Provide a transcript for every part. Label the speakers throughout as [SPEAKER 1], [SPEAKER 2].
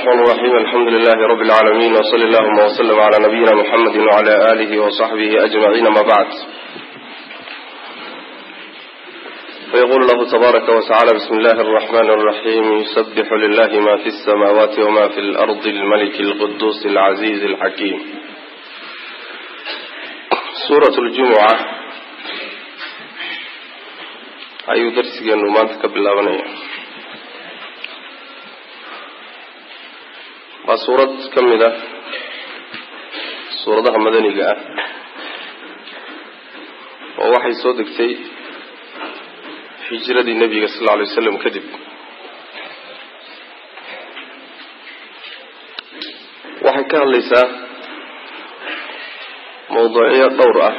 [SPEAKER 1] الرحمن الرحيم الحمد لله رب العالمين وصلى اللهم وسلم على نبينا محمد وعلى آله وصحبه أجمعين ما بعد فيقول الله تبارك وتعالى بسم الله الرحمن الرحيم يسبح لله ما في السماوات وما في الأرض الملك القدوس العزيز الحكيم سورة الجمعة أي درس ما تكبل أغنية waa suurad ka mid ah suuradaha madaniga ah oo waxay soo degtay hijradii nebiga sal lla alay waslam kadib waxay ka hadlaysaa mawduucyo dhowr ah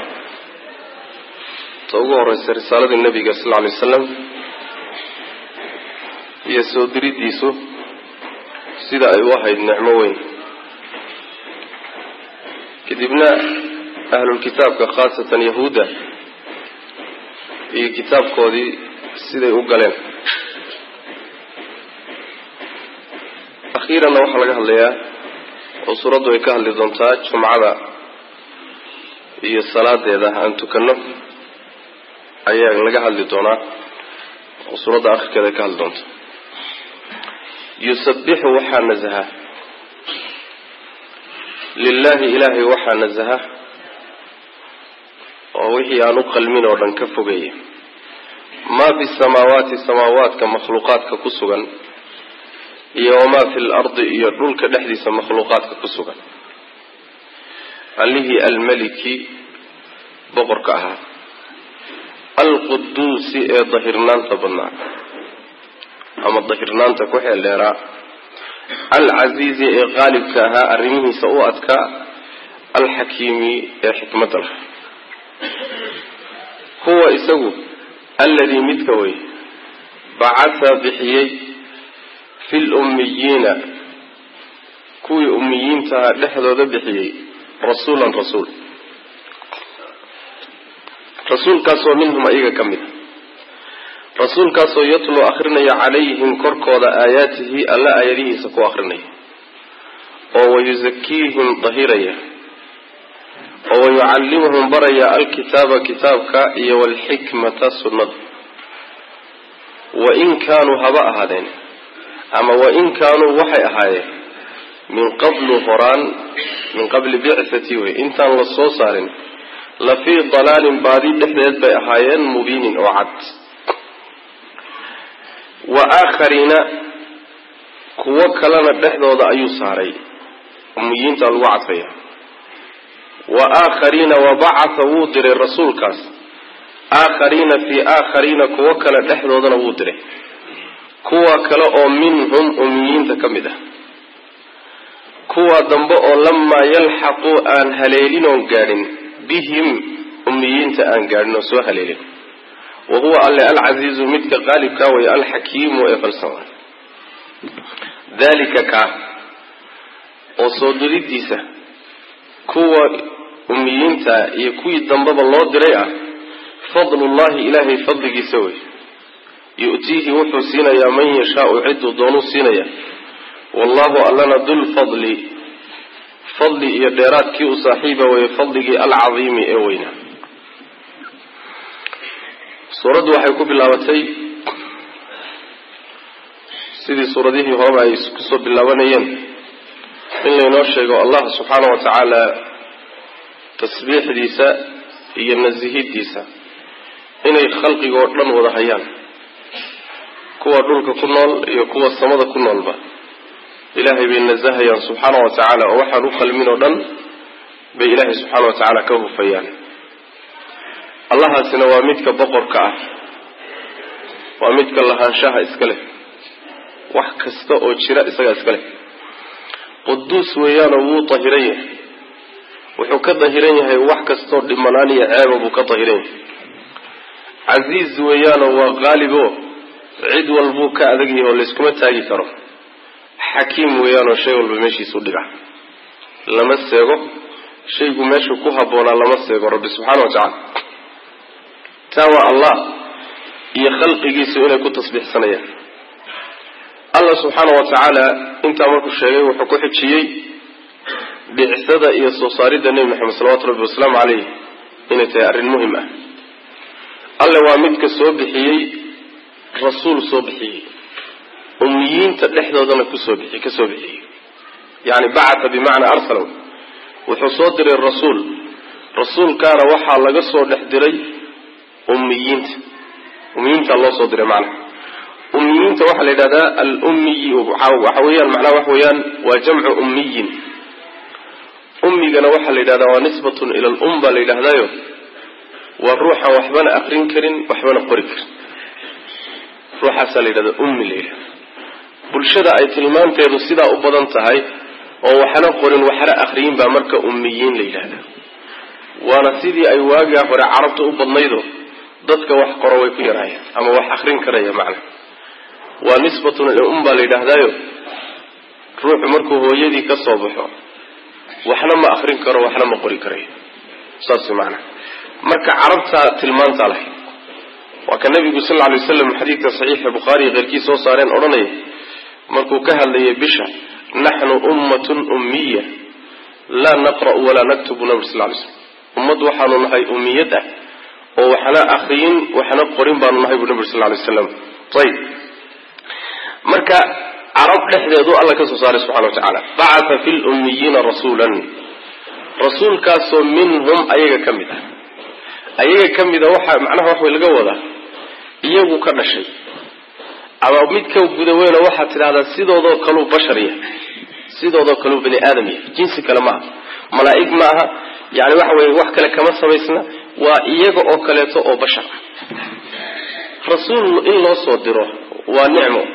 [SPEAKER 1] ta ugu horeysa risaaladii nebiga sal lla alay wasalam iyo soo diriddiisu sida ay u ahayd nicmo weyn kadibna ahlulkitaabka khaasatan yahuudda iyo kitaabkoodii siday u galeen akhiiranna waxaa laga hadlayaa oo suuraddu ay ka hadli doontaa jumcada iyo salaadeeda aan tukanno ayaa laga hadli doonaa oo suuradda akhirkeeda ay ka hadli doonta yusabixu waxaa nasaha lilaahi ilaahay waxaa nasaha oo wixii aan u qalmin oo dhan ka fogeeya maa fi samaawaati samaawaadka makhluuqaadka ku sugan iyo wamaa fi lardi iyo dhulka dhexdiisa makhluuqaadka ku sugan allihii almeliki boqorka ahaa alquduusi ee dahirnaanta badnaa ama dahirnaanta ku xeel dheeraa alcasiizi ee qaalibka ahaa arrimihiisa u adkaa alxakiimi ee xikmadda laha huwa isagu alladii midka wey bacatha bixiyey fi lummiyiina kuwii ummiyiintaha dhexdooda bixiyey rasuulan rasuul rasuulkaasoo minhum ayaga ka mid a rasuulkaasoo yatluu akrinaya calayhim korkooda aayaatihi alla aayadihiisa ku akrinaya oo wayusakiihim dahiraya oo wayucallimuhum baraya alkitaaba kitaabka iyo walxikmata sunnada wain kaanuu haba ahaadeen ama wain kaanuu waxay ahaayeen min qablu horaan min qabli bicthati wey intaan la soo saarin la fii dalaalin baadi dhexdeed bay ahaayeen mubiinin oo cad wa aakhariina kuwo kalena dhexdooda ayuu saaray ummiyiinta lagu cadfaya wa aakhariina wabacatha wuu diray rasuulkaas aakhariina fii aakhariina kuwo kale dhexdoodana wuu diray kuwa kale oo minhum ummiyiinta ka mid ah kuwa dambe oo lamaa yalxaquu aan haleelin oon gaadhin bihim ummiyiinta aan gaadhin oo soo haleelin wa huwa alle alcasiizu midka qaalibkaa way alxakiimu ee falsan dalika kaa oo soo diridiisa kuwa ummiyiinta iyo kuwii dambeba loo diray ah fadlullahi ilaahay fadligiisa wey yu'tiihi wuxuu siinayaa man yashaau ciduu doonuu siinaya wallahu allana dulfadli fadli iyo dheeraadkii u saaxiiba weye fadligii alcadiimi ee weynaa suuraddu waxay ku bilaabatay sidii suuradihii horeba ay kusoo bilaabanayeen in laynoo sheego allah subxaana wa tacaala tasbiixdiisa iyo nasihidiisa inay khalqigoo dhan wada hayaan kuwa dhulka ku nool iyo kuwa samada ku noolba ilaahay bay nasahayaan subxaana wa tacaala oo waxaan u qalmin oo dhan bay ilaahay subxaana wa tacaala ka hufayaan allahaasina waa midka boqorka ah waa midka lahaanshaha iska leh wax kasta oo jira isagaa iska leh quduus weeyaanoo wuu dahiran yahay wuxuu ka dahiran yahay wax kastoo dhimanaan iyo ceeba buu ka dahiran yahay casiiz weeyaanoo waa qaalibo cid walbuu ka adag yahay oo layskuma taagi karo xakiim weeyaanoo shay walba meeshiisu dhiga lama seego shaygu meeshu ku habboonaa lama seego rabbi subxaana wa tacala taa waa allah iyo khalqigiisu inay ku tasbiixsanayaan allah subxaana wa tacaala intaa markuu sheegay wuxuu ku xijiyey bicsada iyo soo saaridda nebi maxamed salawatu rabbi wasalaamu caleyh inay tahay arrin muhim ah alle waa midka soo bixiyey rasuul soo bixiyey ummiyiinta dhexdoodana kusoo bixi ka soo bixiyey yani bacata bimacnaa arsala wuxuu soo diray rasuul rasuulkaana waxaa laga soo dhex diray ummiyiinta ummiyiinta loo soo diray macnaha ummiyiinta waxaa la yidhahdaa alummiyi waxa weeyaan macnaha waxa weeyaan waa jamcu ummiyin ummigana waxaa la yidhahdaa waa nisbatun ila alum baa la yidhahdaayo waa ruuxaan waxbana akrin karin waxbana qori karin ruuxaasaa la yidhahdaa ummi la yidhahda bulshada ay tilmaanteedu sidaa u badan tahay oo waxna qorin waxna akriyin baa marka ummiyiin la yidhahdaa waana sidii ay waagaa hore carabta u badnaydo dadka wax qoro way ku yaraayeen ama wax akrin karaya macna waa nisbatun ila um baa la yidhaahdaayo ruuxu markuu hooyadii ka soo baxo waxna ma akrin karo waxna ma qori karayo saas macna marka carabtaa tilmaantaa lahayd waa ka nabigu sal lla alay waslam xadiidka saxiixa bukhaariiyo keyrkii soo saareen odhanaya markuu ka hadlayay bisha naxnu ummatun ummiya laa naqra'u walaa naktubu nabig sal lay slam ummad waxaanu nahay ummiyad ah oo waxna akriyin waxna qorin baanu nahay buu nabig sal lay waslam ayib marka carab dhexdeedu alla ka soo saaray subxana wa tacaala bacata fi lummiyiina rasuulan rasuulkaasoo minhum ayaga ka mid ah ayaga ka mida waxa macnaha wax way laga wadaa iyagu ka dhashay ama mid ka gudaweyna waxaad tidhahdaa sidoodoo kaluu bashar yahay sidoodoo kaluu bani aadam yahay jinsi kale ma aha malaa'ig ma aha yani waxa weye wax kale kama samaysna waa iyaga oo kaleeto oo bashar ah rasuul in loo soo diro waa nicmo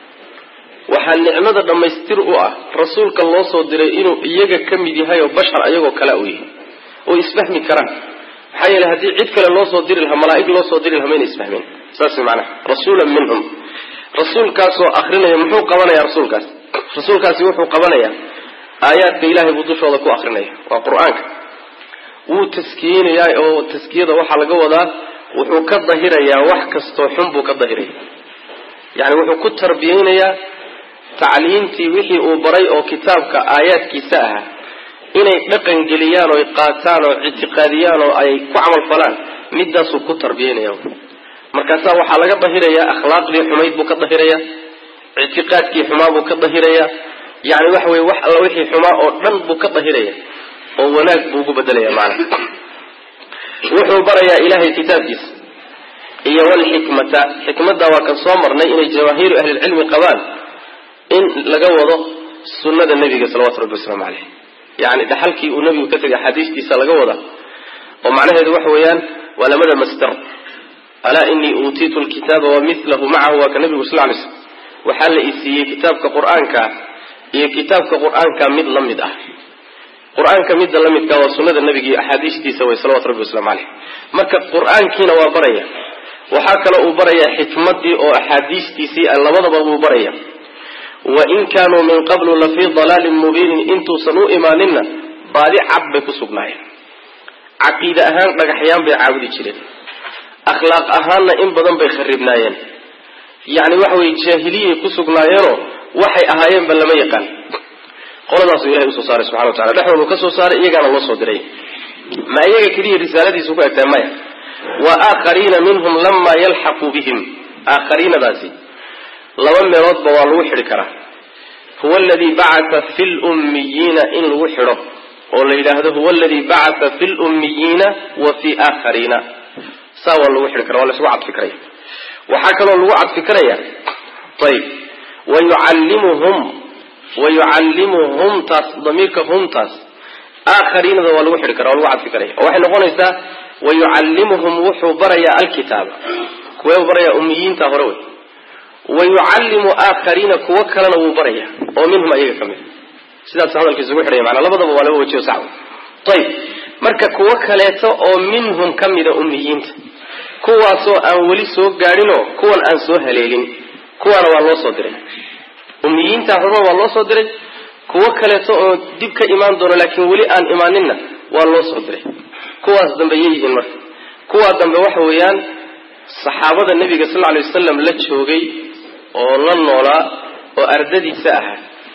[SPEAKER 1] waxaa nicmada dhammaystir u ah rasuulka loo soo diray inuu iyaga ka mid yahay oo bashar ayagoo kale u yahay oo isfahmi karaan maxaa yeele haddii cid kale loo soo diri lahaa malaa'ig loo soo diri lahaa mayna isfahmeen saas macnaha rasuulan minhum rasuulkaasoo akrinaya muxuu qabanaya rasuulkaas rasuulkaasi wuxuu qabanayaa aayaadka ilaahay buu dushooda ku akrinaya waa qur-aanka wuu taskiyeynayaa oo taskiyada waxaa laga wadaa wuxuu ka dahirayaa wax kastoo xun buu ka dahiraya yani wuxuu ku tarbiyeynayaa tacliimtii wixii uu baray oo kitaabka aayaadkiisa ahaa inay dhaqan geliyaan oo ay qaataan oo ictiqaadiyaan oo ay ku camal falaan midaasuu ku tarbiyeynaya markaasaa waxaa laga dahirayaa akhlaaqdii xumayd buu ka dahirayaa ictiqaadkii xumaa buu ka dahirayaa yani waxa weye wax alla wixii xumaa oo dhan buu ka dahiraya oo wanaag buu ugu bedelaya macana wuxuu barayaa ilahay kitaabkiisa iyo walxikmata xikmadda waa kan soo marnay inay jamaahiiru ahlilcilmi qabaan in laga wado sunnada nebiga salawatu rabbi wasalaamu caleyh yani dhaxalkii uu nebigu ka tegay axaadiistiisa laga wada oo macnaheedu waxa weeyaan waa lamada masdar alaa inii uutiitu lkitaaba wa milahu macahu waa ka nebigu sal lay slm waxaa la isiiyey kitaabka qur-aanka iyo kitaabka qur-aanka mid la mid ah qur-aanka midda la midka waa sunnada nebiga iyo axaadiistiisa way salawatu rabbi waslamu caleyh marka qur-aankiina waa baraya waxaa kaloo uu barayaa xikmadii oo axaadiistiisii labadaba buu baraya wain kaanuu min qablu lafii dalaalin mubiinin intuusan u imaaninna baadi cad bay ku sugnaayeen caqiide ahaan dhagaxyaan bay caabudi jireen akhlaaq ahaanna in badan bay kharibnaayeen yani waxa weye jaahiliyay ku sugnaayeenoo waxay ahaayeenba lama yaqaan qoladaasuu ilahay usoo saaray subxana wa tacala dhexdoodu ka soo saaray iyagaana loo soo diray ma iyaga keliya risaaladiisu ku egtahay maya wa aakhariina minhum lamaa yalxaquu bihim aakhariinadaasi laba meeloodba waa lagu xidhi karaa huwa aladii bacata fi lummiyiina in lagu xidho oo la yidhaahdo huwa aladii bacata fi lummiyiina wa fi aakhariina saa waa lagu xidhi kara waa laysugu cadfi karaya waxaa kaloo lagu cadfi karaya ayib wayucallimuhum wayucallimuhum taas damiirka humtaas aakhariinada waa lagu xidhi kara waa lagu cadfi karaya oo waxay noqonaysaa wayucallimuhum wuxuu barayaa alkitaaba kuwee barayaa ummiyiinta hore wey wayucallimu aakhariina kuwo kalena wuu baraya oo minhum ayaga ka mid sidaas hadalkiisa ugu xidhaya manaa labadaba waa laba wajiyo sax ayib marka kuwo kaleeto oo minhum ka mida ummiyiinta kuwaasoo aan weli soo gaadhinoo kuwan aan soo haleelin kuwaana waa loo soo diray ummiyiinta horena waa loo soo diray kuwo kaleeto oo dib ka imaan doono laakiin weli aan imaaninna waa loo soo diray kuwaas dambe yay yihiin marka kuwaa dambe waxa weeyaan saxaabada nebiga sal lla lay wasalam la joogay oo la noolaa oo ardadiisa ahaa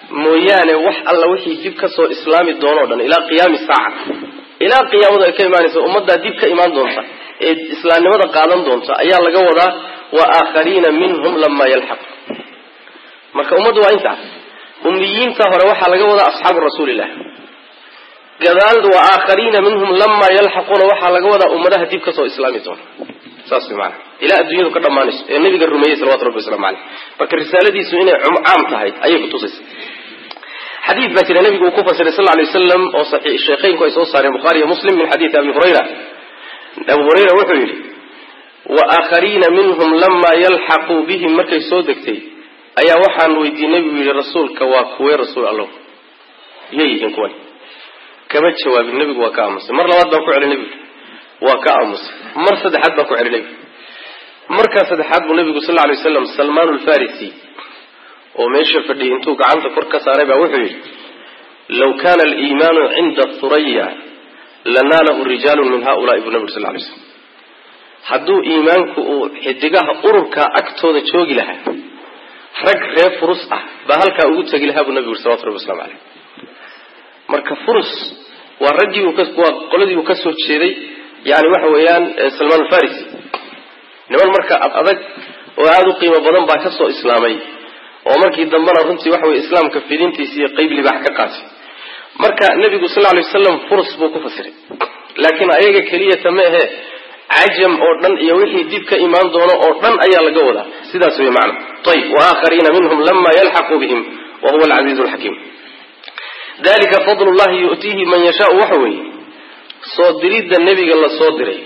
[SPEAKER 1] mooyaane wax alla wixii dib kasoo islaami doonoo dhan ilaa qiyaami saaca ilaa qiyaamadu ay ka imaanaysa ummaddaa dib ka imaan doonta ee islaamnimada qaadan doonta ayaa laga wadaa wa aakhariina minhum lamaa yalxaq marka ummaddu waa intaas ummiyiinta hore waxaa laga wadaa asxaabu rasuulillah gadaal wa aakhariina minhum lamaa yalxaquuna waxaa laga wadaa ummadaha dib kasoo islaami doona saas way maana ilaa adduunyadu ka dhammaanayso ee nabiga rumeeyey salawatu rabbi waslamu caleyh marka risaaladiisu inay caam tahay ayay kutusaysa xadiid baa jira nabigu uu ku fasiray sal lay waslam oo sheekheynku ay soo saareen bukhaari iyo muslim min xadiidi abi hurayra abu hurayra wuxuu yidhi wa aakhariina minhum lamaa yalxaquu bihim markay soo degtay ayaa waxaan weydiiyey nebigu yidhi rasuulka waa kuwee rasuul allow yay yihiin kuwan kama jawaabin nebigu waa ka aamusay mar labaad baan ku celi nebigu waa ka aamusay mar saddexaad baan ku celi nebigu markaa saddexaad buu nebigu sal lay waslam salmaan alfarisi oo meesha fadhiyay intuu gacanta kor ka saaray baa wuxuu yidhi law kana aliimaanu cinda thuraya lanaalahu rijaalu min haulaai buu nabig sal lay slam hadduu iimaanku uu xidigaha ururka agtooda joogi lahaa rag reer furus ah baa halkaa ugu tegi lahaa buu nabigu yuri salawatu rabbi waslamu caleyh marka furus waa raggii waa qoladii uu kasoo jeeday yani waxa weeyaan salmaan alfarisi niman marka adag oo aada u qiimo badan baa kasoo islaamay oo markii dambena runtii waxa weye islaamka fidintiisa iyo qeyb libaax ka qaatay marka nebigu sal lay waslam furus buu ku fasiray laakiin ayaga keliyata ma ahe cajam oo dhan iyo wixii dib ka imaan doono oo dhan ayaa laga wadaa sidaas wey macna ayb waaaakhariina minhum lama yalxaquu bihim wa huwa alcasiizu alxakiim dalika fadl llahi yu'tiihi man yashaau waxa weeye soo diridda nebiga la soo diray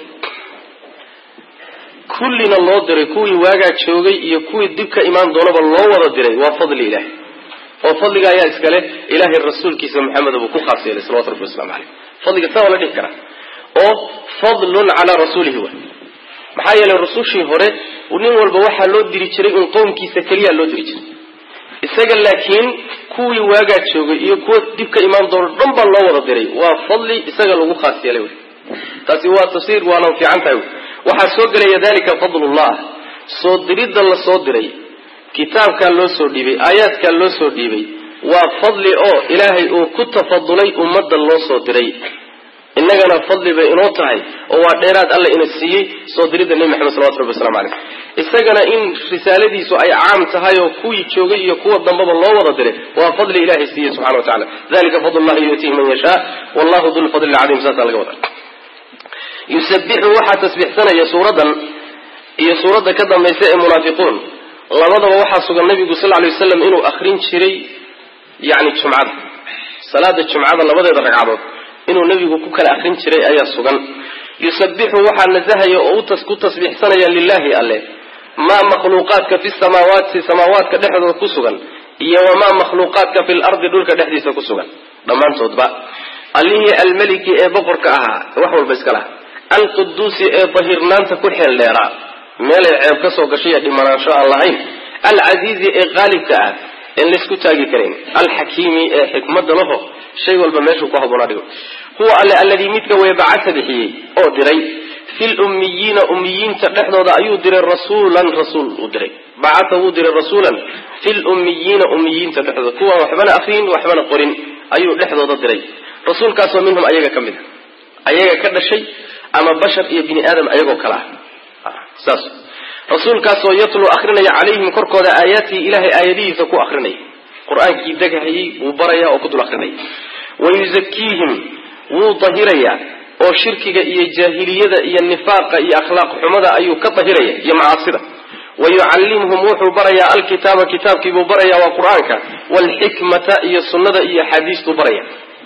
[SPEAKER 1] kullina loo diray kuwii waagaa joogay iyo kuwii dib ka imaan doonaba loo wada diray waa fadli ilahi oo fadliga ayaa iskale ilaahay rasuulkiisa maxamed buu ku khaas yeelay salawatu rabbi waslamu caleyh fadliga saa waa la dhihi karaa oo fadlun calaa rasuulihi wa maxaa yeelay rusushii hore nin walba waxaa loo diri jiray un qowmkiisa keliya loo diri jiray isaga laakiin kuwii waagaa joogay iyo kuwa dib ka imaan doono dhan baa loo wada diray waa fadli isaga lagu khaas yeelay wey taasi waa tafsiir waana fiican tahay wey waxaa soo gelaya dalika fadlullah soo diridda la soo diray kitaabkaa loo soo dhiibay aayaadkaa loo soo dhiibay waa fadli oo ilaahay uu ku tafadulay ummadda loo soo diray innagana fadli bay inoo tahay oo waa dheeraad alla ina siiyey soo diridda nebi maxamed salawatu rabbi waslamu caleyh isagana in risaaladiisu ay caam tahay oo kuwii joogay iyo kuwa dambaba loo wada diray waa fadli ilahay siiyey subxana wa tacala dalika fadlullahi yu'tiihi man yashaa wallahu du lfadli lcadiim saasaa laga wada yusabixu waxaa tasbiixsanaya suuradan iyo suuradda ka dambaysa ee munaafiquun labadaba waxaa sugan nabigu sal lay waslam inuu akrin jiray yani jumcada salaada jumcada labadeeda ragcadood inuu nabigu ku kala akrin jiray ayaa sugan yusabixu waxaa nasahaya oo ku tasbiixsanaya lilahi alle maa makhluuqaadka fi samaawaati samaawaadka dhexdooda ku sugan iyo wamaa makhluuqaadka fi lardi dhulka dhexdiisa ku sugan dhammaantoodba allihii almeliki ee boqorka ahaa wax walba iska laha alquduusi ee dahirnaanta ku xeel dheeraa meelay ceeb ka soo gashay ee dhimanaansho aan lahayn alcasiizi ee qaalibka ah en laysku taagi karayn alxakiimi ee xikmada laho shay walba meeshuu ku haboonaa dhigo huwa alle alladii midka weye bacasa bixiyey oo diray fi lummiyiina ummiyiinta dhexdooda ayuu diray rasuulan rasuul uu diray bacasa wuu diray rasuulan fi lummiyiina ummiyiinta dhexdooda kuwaan waxbana akriyin waxbana qorin ayuu dhexdooda diray rasuulkaasoo minhum ayaga ka mid a ayaga ka dhashay ama bashar iyo bini aadam ayagoo kale ah saas rasuulkaasoo yatluu akrinaya calayhim korkooda aayaatihi ilahay aayadihiisa ku akrinaya qur-aankii degahayey wuu baraya oo ku dul akrinaya wayuzakiihim wuu dahirayaa oo shirkiga iyo jaahiliyada iyo nifaaqa iyo akhlaaq xumada ayuu ka dahiraya iyo macaasida wayucallimhum wuxuu barayaa alkitaaba kitaabkiibuu baraya waa qur-aanka waalxikmata iyo sunnada iyo axaadiistuu baraya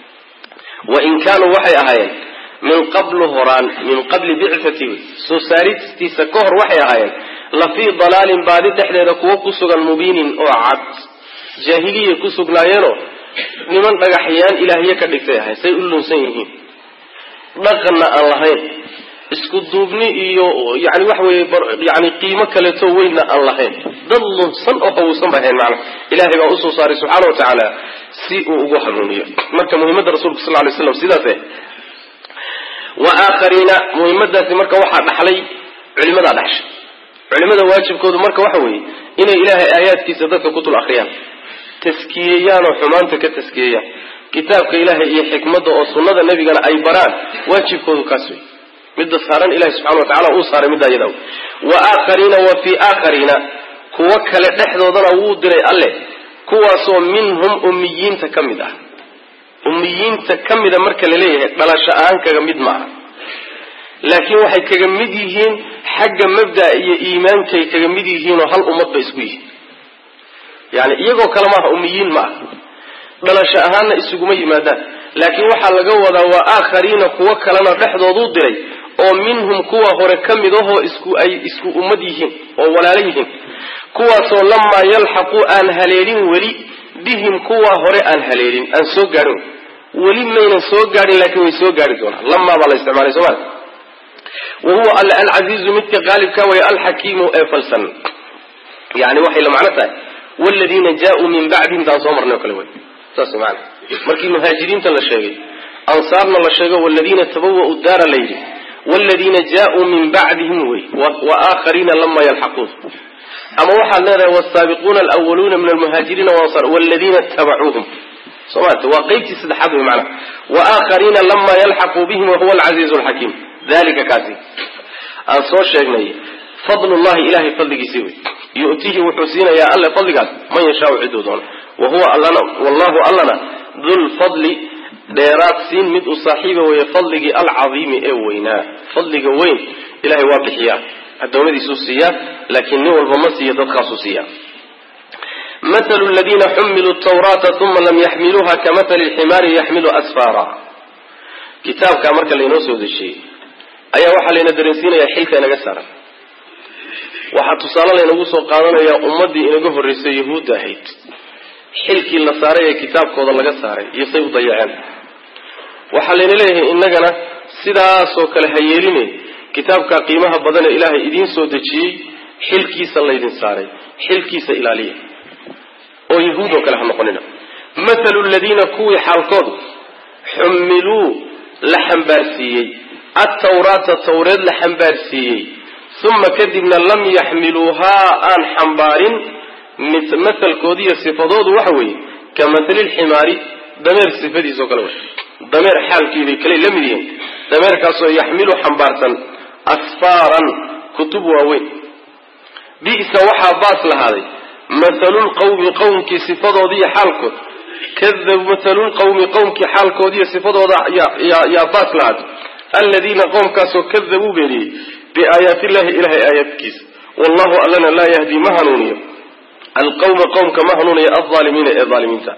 [SPEAKER 1] wain kaanuu waxay ahaayeen min qablu horaan min qabli bicati soo saaristiisa ka hor waxay ahaayeen la fii dalaalin baadi dhexdeeda kuwo ku sugan mubiinin oo cad jaahiliyay ku sugnaayeenoo niman dhagaxyaan ilaahye ka dhigtay ahayn say u lunsan yihiin dhaqanna aan lahayn isku duubni iyo yani waxa weye yani qiimo kaleeto weynna aan lahayn dad lunsan oo hawuusan ba ahayn macna ilahay baa usoo saaray subxaana wa tacaala si uu ugu hanuuniyo marka muhimadda rasulka sal lay slam sidaas eh wa aakhariina muhimadaasi marka waxaa dhaxlay culimadaa dhaxshay culimada waajibkoodu marka waxa weeye inay ilaahay aayaadkiisa dadka ku dul akriyaan taskiyeeyaan oo xumaanta ka taskiyeeyaan kitaabka ilaahay iyo xikmadda oo sunnada nebigana ay baraan waajibkoodu kaas wey midda saaran ilahi subxana wa tacala uu saaray middaa iyada wa aakhariina wa fii aakhariina kuwo kale dhexdoodana wuu diray alle kuwaasoo minhum ummiyiinta ka mid ah ummiyiinta ka mida marka la leeyahay dhalasho ahaan kaga mid maaha laakiin waxay kaga mid yihiin xagga mabda'a iyo iimaankay kaga mid yihiinoo hal ummad bay isku yihiin yani iyagoo kale maaha ummiyiin ma aha dhalasho ahaanna isuguma yimaadaan laakiin waxaa laga wadaa waa aakhariina kuwo kalena dhexdooduu diray oo minhum kuwa hore ka mid ahoo isku ay isku ummad yihiin oo walaalo yihiin kuwaasoo lamaa yalxaqu aan haleelin weli bihim kuwa hore aan haleelin aan soo gaadhin weli maynan soo gaadhin laakiin way soo gaari doonaan lamaa baa la isticmaalay sooma wa huwa alle alcasiizu midka qaalibka way alxakiimu ee falsan yani waxay la macno tahay wladiina jaauu min bacdihim taan soo marnay o kale wey saas maana markii muhaajiriinta la sheegay ansaarna la sheego waladiina tabawa'u daara la yidhi wladiina jaauu min bacdihim wey wa aakhariina lama yalxaquun ama waxaad leedahay wsaabiquuna alwaluuna min almuhaajiriina wansar wladiina tabacuuhum soo maarta waa qeybtii saddexaad wey maana wa aakhariina lama yalxaquu bihim wahuwa alcasiizu alxakiim dalika kaasi aan soo sheegnay fadlullahi ilahay fadligiisii wey yu'tihi wuxuu siinayaa alle fadligaas man yashaau ciduu doono wa huwa allana wallahu allana dulfadli dheeraad siin mid u saaxiiba weeye fadligii alcadiimi ee weynaa fadliga weyn ilahay waa bixiyaa adoomadiisuu siiyaa laakiin nin walba ma siiya dadkaasuu siiyaa mathalu ladiina xumiluu tawraata uma lam yaxmiluuha kamathali lximaari yaxmilu asfaara kitaabkaa marka laynoo soo dejiyey ayaa waxaa layna dareensiinayaa xilka inaga saaran waxaa tusaale laynagu soo qaadanayaa ummaddii inaga horraysay yahuudda ahayd xilkii la saaray ee kitaabkooda laga saaray iyo say u dayaceen waxaa layna leeyahay innagana sidaasoo kale ha yeeline kitaabka qiimaha badan ee ilaahay idiin soo dejiyey xilkiisa laydin saaray xilkiisa ilaaliya oo yahuud oo kale ha noqonina mathalu ladiina kuwii xaalkoodu xumiluu la xambaarsiiyey attawraata tawreed la xambaarsiiyey uma kadibna lam yaxmiluuhaa aan xambaarin mathalkoodiiyo sifadoodu waxa weeye ka mathali lximaari dameer sifadiisao kale wey dameer xaalkiibay kale la mid yihiin dameerkaasoo yaxmilu xambaarsan asfaaran kutub waaweyn bi'sa waxaa baas lahaaday mathalulqawmi qowmkii sifadoodiiyo xaalkood kadab mathalulqawmi qowmkii xaalkoodiiyo sifadooda yaa baas lahaaday aladiina qoomkaasoo kadabuu beeniyey biaayaati illahi ilahay aayaadkiisa wallahu allana laa yahdi ma hanuuniyo alqawma qowmka ma hanuuniyo alaalimiina ee aalimiinta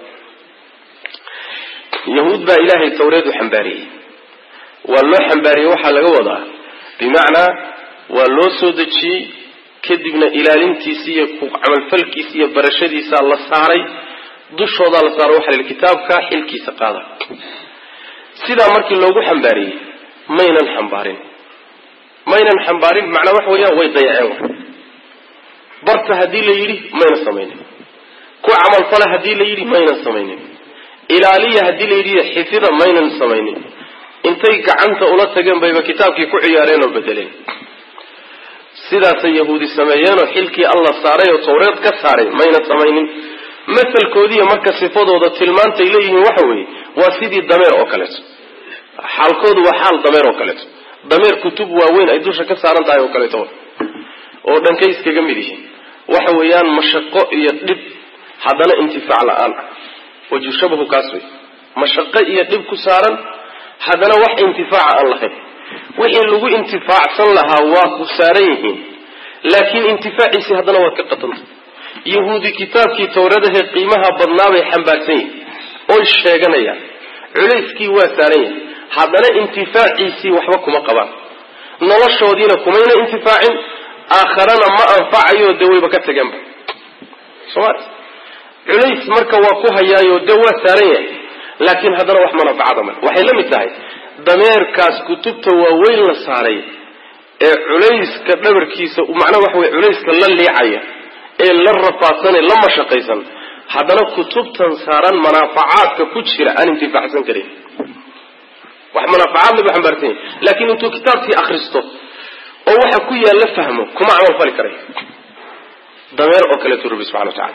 [SPEAKER 1] yahuud baa ilaahay tawreed u xambaariyey waa loo xambaariyey waxaa laga wadaa bimacnaa waa loo soo dejiyey kadibna ilaalintiisi iyo ku camalfalkiisa iyo barashadiisaa la saaray dushoodaa la saaray waxa la yidhi kitaabka xilkiisa qaada sidaa markii loogu xambaariyey maynan xambaarin maynan xambaarin macnaa waxa weeyaan way dayaceen barta haddii la yidhi mayna samaynin ku camalfala haddii la yidhi maynan samaynin ilaaliya haddii la yidhi xifida maynan samaynin intay gacanta ula tageen bayba kitaabkii ku ciyaareen oo bedeleen sidaasay yahuudi sameeyeenoo xilkii alla saaray oo tawreed ka saaray mayna samaynin masalkoodiiyo marka sifadooda tilmaantay leeyihiin waxa weeye waa sidii dameer oo kaleeto xaalkoodu waa xaal dameer oo kaleeto dameer kutub waaweyn ay dusha ka saaran tahay oo kaleeto oo dhankay iskaga mid yihiin waxa weeyaan mashaqo iyo dhib haddana intifaac la-aan ah waju shabahu kaas wey mashaqo iyo dhib ku saaran haddana wax intifaaca aan lahayn wixii lagu intifaacsan lahaa waa ku saaran yihiin laakiin intifaaciisii haddana waad ka qatanta yahuudi kitaabkii tawradahee qiimaha badnaabay xambaarsan yihin oy sheeganayaan culayskii waa saaran yahay haddana intifaaciisii waxba kuma qabaan noloshoodiina kumayna intifaacin aakharana ma anfacayo dee wayba ka tageenba soma culays marka waa ku hayaayo dee waa saaran yahay laakiin haddana wax manafacada male waxay la mid tahay dameerkaas kutubta waaweyn la saaray ee culayska dhabarkiisa macnaha waxa wey culayska la liicaya ee la rafaadsanee la mashaqaysan haddana kutubtan saaran manaafacaadka ku jira aan intifaacsan karin wax manaafacaad lagu xambaarsan yahay laakiin intuu kitaabkii akristo oo waxa ku yaalla fahmo kuma camal fali karay dameer oo kaleetu rabbi subxana wa tacala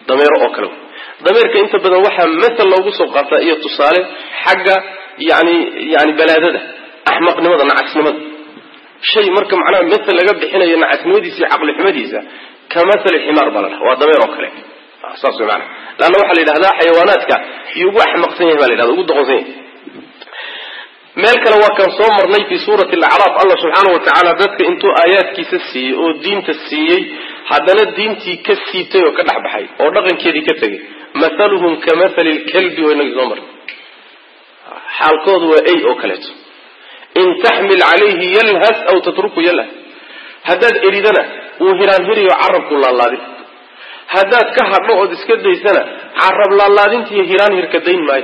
[SPEAKER 1] dameero oo kale dameerka inta badan waxaa mathal loogu soo qaataa iyo tusaale xagga yani yani balaadada axmaqnimada nacasnimada shay marka macnaha mathal laga bixinayo nacasnimadiisa iyo caqlixumadiisa ka mathali ximaar baa la dhaha waa dameer oo kale saas way maana leanna waxaa la yidhahdaa xayawaanaadka iyo ugu axmaqsan yahay ba la yidhahda ugu doqonsan yahay meel kale waa kan soo marnay fi suurati alacraaf allah subxaana wa tacaala dadka intuu aayaadkiisa siiyey oo diinta siiyey haddana diintii ka siibtay oo ka dhex baxay oo dhaqankeedii ka tegay mathaluhum ka mathali lkalbi waa inagii soo marnay xaalkoodu waa ey oo kaleeto in taxmil calayhi yalhas aw tatruku yalhas haddaad eridana wuu hiraanhiriyo carabku laalaadin haddaad ka hadho ood iska daysana carab laalaadintiiyo hiraanhirka dayn maayo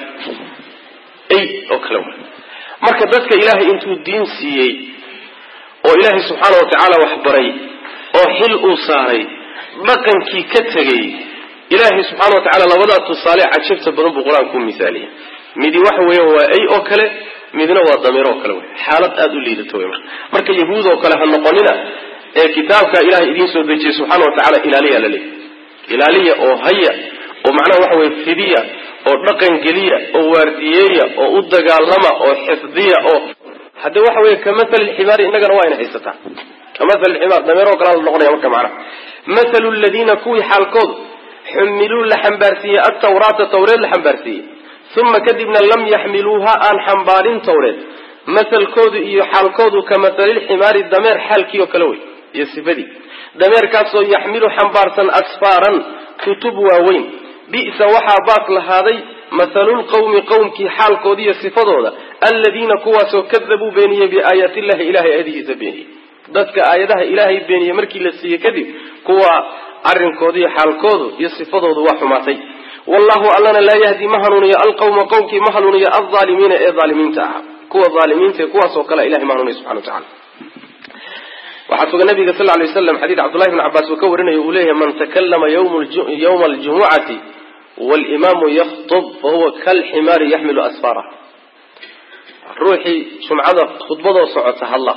[SPEAKER 1] ey oo kale wa marka dadka ilaahay intuu diin siiyey oo ilaahay subxaana wa tacaala wax baray oo xil uu saaray dhaqankii ka tegay ilaahay subxaana wa tacala labadaa tusaale cajabta badan buu qur-aanku misaaliyay midi waxa weeya waa ey oo kale midna waa dameer oo kale wey xaalad aada u liidato wey marka marka yahuud oo kale ha noqonina ee kitaabka ilahay idiin soo dejiyey subxaana wa tacala ilaaliya la leeyahy ilaaliya oo haya oo macnaha waxa weye fidiya oo dhaqan geliya oo waardiyeeya oo u dagaalama oo xifdiya oo hadde waxa weeye ka mathali lximaari innagana waa ina haysataa ka mathali lximaar dameeroo kalea la noqonaya marka macnaha mathalu ladiina kuwii xaalkoodu xumiluu la xambaarsiiyey altawraata tawreed la xambaarsiiyey uma kadibna lam yaxmiluuha aan xambaarin tawreed mathalkoodu iyo xaalkoodu ka mathalilximaari dameer xaalkii oo kale wey iyo sifadii dameerkaasoo yaxmilu xambaarsan asfaaran kutub waaweyn bi'sa waxaa baas lahaaday mathalulqawmi qowmkii xaalkooda iyo sifadooda aladiina kuwaasoo kadabuu beeniyey biaayaati illahi ilahay aayadihiisa beeniyey dadka aayadaha ilaahay beeniyey markii la siiyey kadib kuwa arrinkooda iyo xaalkoodu iyo sifadoodu waa xumaatay wallahu allana laa yahdi ma hanuuniyo alqawma qowmkii ma hanuuniyo alaalimiina ee aalimiinta ahaa kuwa aalimiinta kuwaasoo kale ilahay ma hanuuniyo subxana wa tacala waxaa sugan nabiga sal lay waslam xadiid cabdullahi bn cabaas uu ka warinayo uu leeyahay man takallama yawma aljumucati walimaamu yakhtub fahuwa kalximaari yaxmilu asfaara ruuxii jumcada khudbadoo socota hadla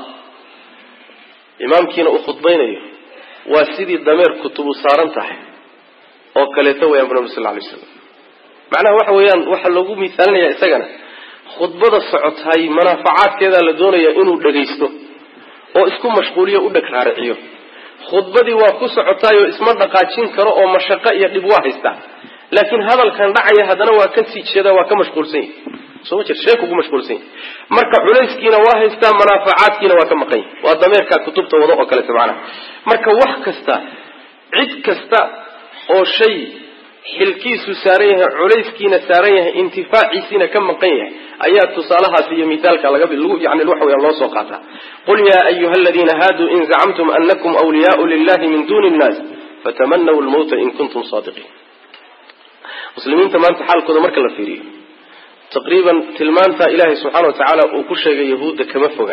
[SPEAKER 1] imaamkiina uu khudbaynayo waa sidii dameer kutubu saaran tahay oo kaleeto weyaan bu nabi sal lay slam macnaha waxa weeyaan waxaa loogu miisaalinaya isagana khudbada socotay manaafacaadkeedaa la doonaya inuu dhagaysto oo isku mashquuliyo u dheg raariciyo khudbadii waa ku socotaayoo isma dhaqaajin karo oo mashaqo iyo dhib waa haystaa laakiin hadalkan dhacaya haddana waa ka sii jeeda waa ka mashquulsan yahy soo ma jir sheekugu mashquulsan yahy marka culayskiina waa haystaa manaafacaadkiina waa ka maqan yahy waa dameerkaa kutubta wado oo kaleeto macnaha marka wax kasta cid kasta oo shay xilkiisu saaran yahay culayskiina saaran yahay intifaaciisiina ka maqan yahay ayaa tusaalahaas iyo mithaalka laga yani waxa weya loo soo qaataa qul yaa ayuha aladiina haaduu in zacamtum anakum wliyaau lilahi min duni nnaas fatamanaw lmawta in kuntum saadiqiin muslimiinta maanta xaalkooda marka la fiiriyo taqriiban tilmaanta ilaahay subxaana wa tacaala uu ku sheegay yahuudda kama foga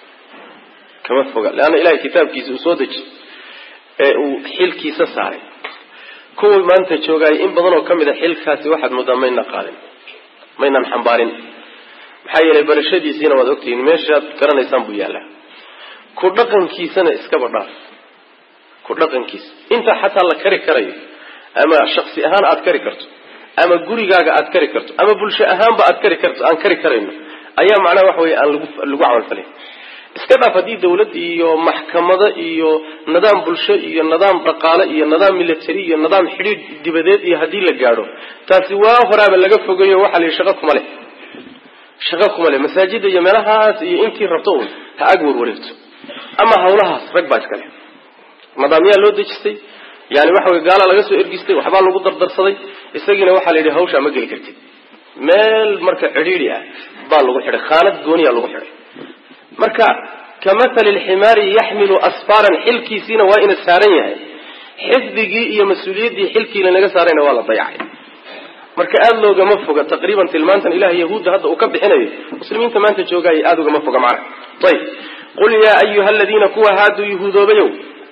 [SPEAKER 1] kama foga leanna ilahay kitaabkiisa uu soo deji ee uu xilkiisa saaray kuwii maanta joogaay in badan oo ka mid a xilkaasi waxaad moodaa mayna qaadin maynan xambaarin maxaa yeelay barashadiisiina waad ogtihiin meeshaad garanaysaan buu yaallaa ku dhaqankiisana iskaba dhaaf ku dhaqankiisa inta xataa la kari karayo ama shaksi ahaan aad kari karto ama gurigaaga aad kari karto ama bulsho ahaanba aad kari karto aan kari karayno ayaa macnaha waxa weye aan lagu lagu camalfalay iska dhaaf haddii dawlad iyo maxkamado iyo nidaam bulsho iyo nidaam dhaqaale iyo nidaam military iyo nidaam xidhiidh dibadeed iyo haddii la gaadho taasi waa horaaba laga fogeeyo waxaa la yidhi shaqo kuma leh shaqo kuma leh masaajida iyo meelahaas iyo intii rabto un ha ag warwareegto ama hawlahaas rag baa iska leh nidaamyaa loo dejistay yani waxa weye gaalaa laga soo ergistay waxbaa lagu dardarsaday isagiina waxaa la yidhi hawshaa ma geli kartid meel marka cidhiidi ah baa lagu xidhay khaanad gooniyaa lagu xidhay marka ka mathali lximaari yaxmilu asfaaran xilkiisiina waa ina saaran yahay xifdigii iyo mas-uuliyaddii xilkii lanaga saarayna waa la dayacay marka aada loogama foga taqriiban tilmaantan ilahay yahuudda hadda uu ka bixinayo muslimiinta maanta joogaya aada ugama foga macna ayb qul yaa ayuha aladiina kuwa haaduu yahuudoobayow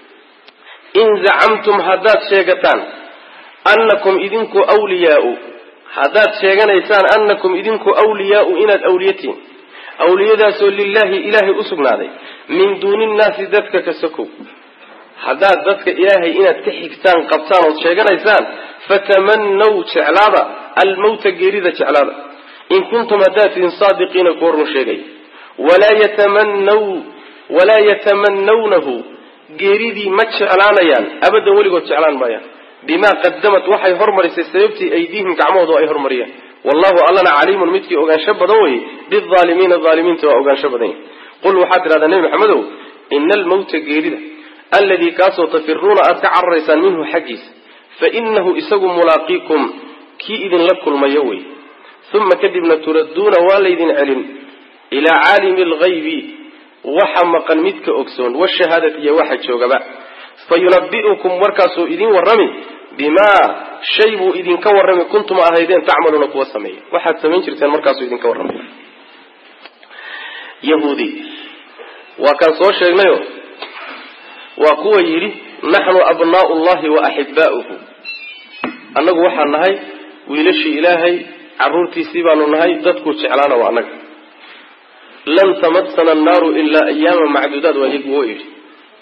[SPEAKER 1] in zacamtum haddaad sheegataan annakum idinku wliyaau haddaad sheeganaysaan annakum idinku wliyaau inaad awliyatiin awliyadaasoo lilaahi ilaahay u sugnaaday min duuni nnaasi dadka ka sokow haddaad dadka ilaahay inaad ka xigtaan qabtaan ood sheeganaysaan fatamanaw jeclaada almawta geerida jeclaada in kuntum haddaad tihin saadiqiina kuwa run sheegaya walaa yatamanaw walaa yatamanawnahu geeridii ma jeclaanayaan abadan weligood jeclaan maayaan bimaa qadamat waxay hormarisay sababtii aydiihim gacmahooda ay hormariyeen wallahu allana caliimun midkii ogaansho badan weye biaalimiina aalimiinta waa ogaansho badan yahy qul waxaad tidhahdaa nebi maxamedow ina almawta geerida alladii kaasoo tafiruuna aad ka cararaysaan minhu xaggiisa fa inahu isagu mulaaqiikum kii idinla kulmayo wey uma kadibna turadduuna waa laydin celin ilaa caalimi alghaybi waxa maqan midka ogsoon washahaadati iyo waxa joogaba fa yunabi'ukum markaasuu idin warrami bimaa shay buu idinka warrami kuntum ahaydeen tacmaluuna kuwa sameeya waxaad samayn jirteen markaasuu idinka warramay yahuudi waa kaan soo sheegnayo waa kuwa yidhi naxnu abnaa'u llahi wa axibbaa'uhu annagu waxaan nahay wiilashii ilaahay carruurtiisii baanu nahay dadkuu jeclaana waa annaga lan tamassana annaaru ilaa ayaama macduudaad waa iyagu oo yidhi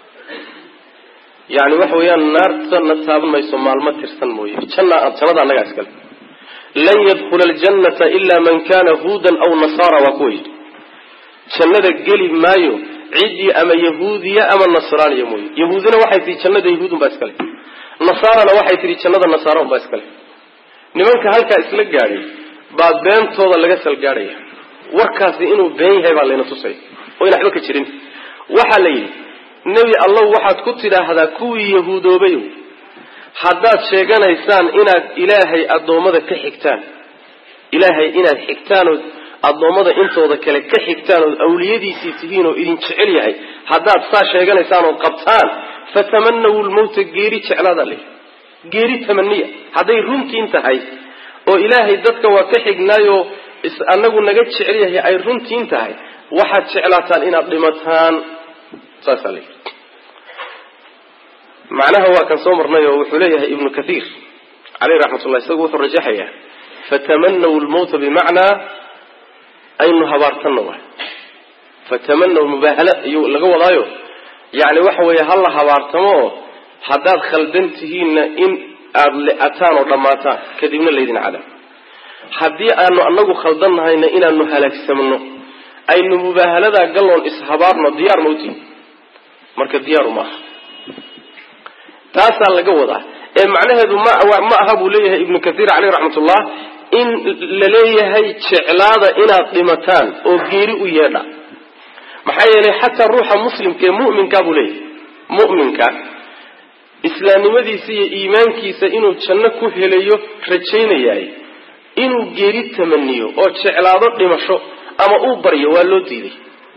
[SPEAKER 1] yani waxa weeyaan naartana taaban mayso maalmo tirsan mooye janna jannada annagaa iskale lan yadkhula aljannata ilaa man kana huudan aw nasaara waa kuwa yidhi jannada geli maayo ciddii ama yahuudiya ama nasraaniya mooye yahuudina waxay tihi jannada yahuudun baa iskale nasaarana waxay tihi jannada nasaara un baa iskale nimanka halkaa isla gaadhay baa beentooda laga salgaadhaya warkaasi inuu been yahay baa layna tusay oo in waxba ka jirin waxaa la yidhi nebi allow waxaad ku tidhaahdaa kuwii yahuudoobayow haddaad sheeganaysaan inaad ilaahay addoommada ka xigtaan ilaahay inaad xigtaan ood addoommada intooda kale ka xigtaan ood awliyadiisii tihiin oo idin jecel yahay haddaad saa sheeganaysaan ood qabtaan fatamanaw lmawta geeri jeclaada le geeri tamaniya hadday runtiin tahay oo ilaahay dadka waa ka xignaayoo anagu naga jecel yahay ay runtiin tahay waxaad jeclaataan inaad dhimataan saasaa la yidhi macnaha waa kan soo marnay oo wuxuu leeyahay ibnu kathiir caleyh raxmatullah isagu wuxuu rajaxayaa fatamanaw lmawta bimacnaa aynu habaartanno waay fatamanaw mubaahala iyuu laga wadaayo yani waxa weeye hala habaartamo oo haddaad khaldan tihiinna in aada le-ataan oo dhammaataan kadibna laydin cadaab haddii aanu anagu khaldan nahayna inaanu halaagsamno aynu mubaahaladaa galloon ishabaarno diyaar mawtiin marka diyaaru ma aha taasaa laga wadaa ee macnaheedu ma ma aha buu leeyahay ibnu kathiir caleyh raxmatullah in la leeyahay jeclaada inaad dhimataan oo geeri u yeedha maxaa yeelay xataa ruuxa muslimka ee mu'minka buu leeyahay mu'minka islaamnimadiisa iyo iimaankiisa inuu janno ku helayo rajaynayaay inuu geeri tamaniyo oo jeclaado dhimasho ama uu baryo waa loo diiday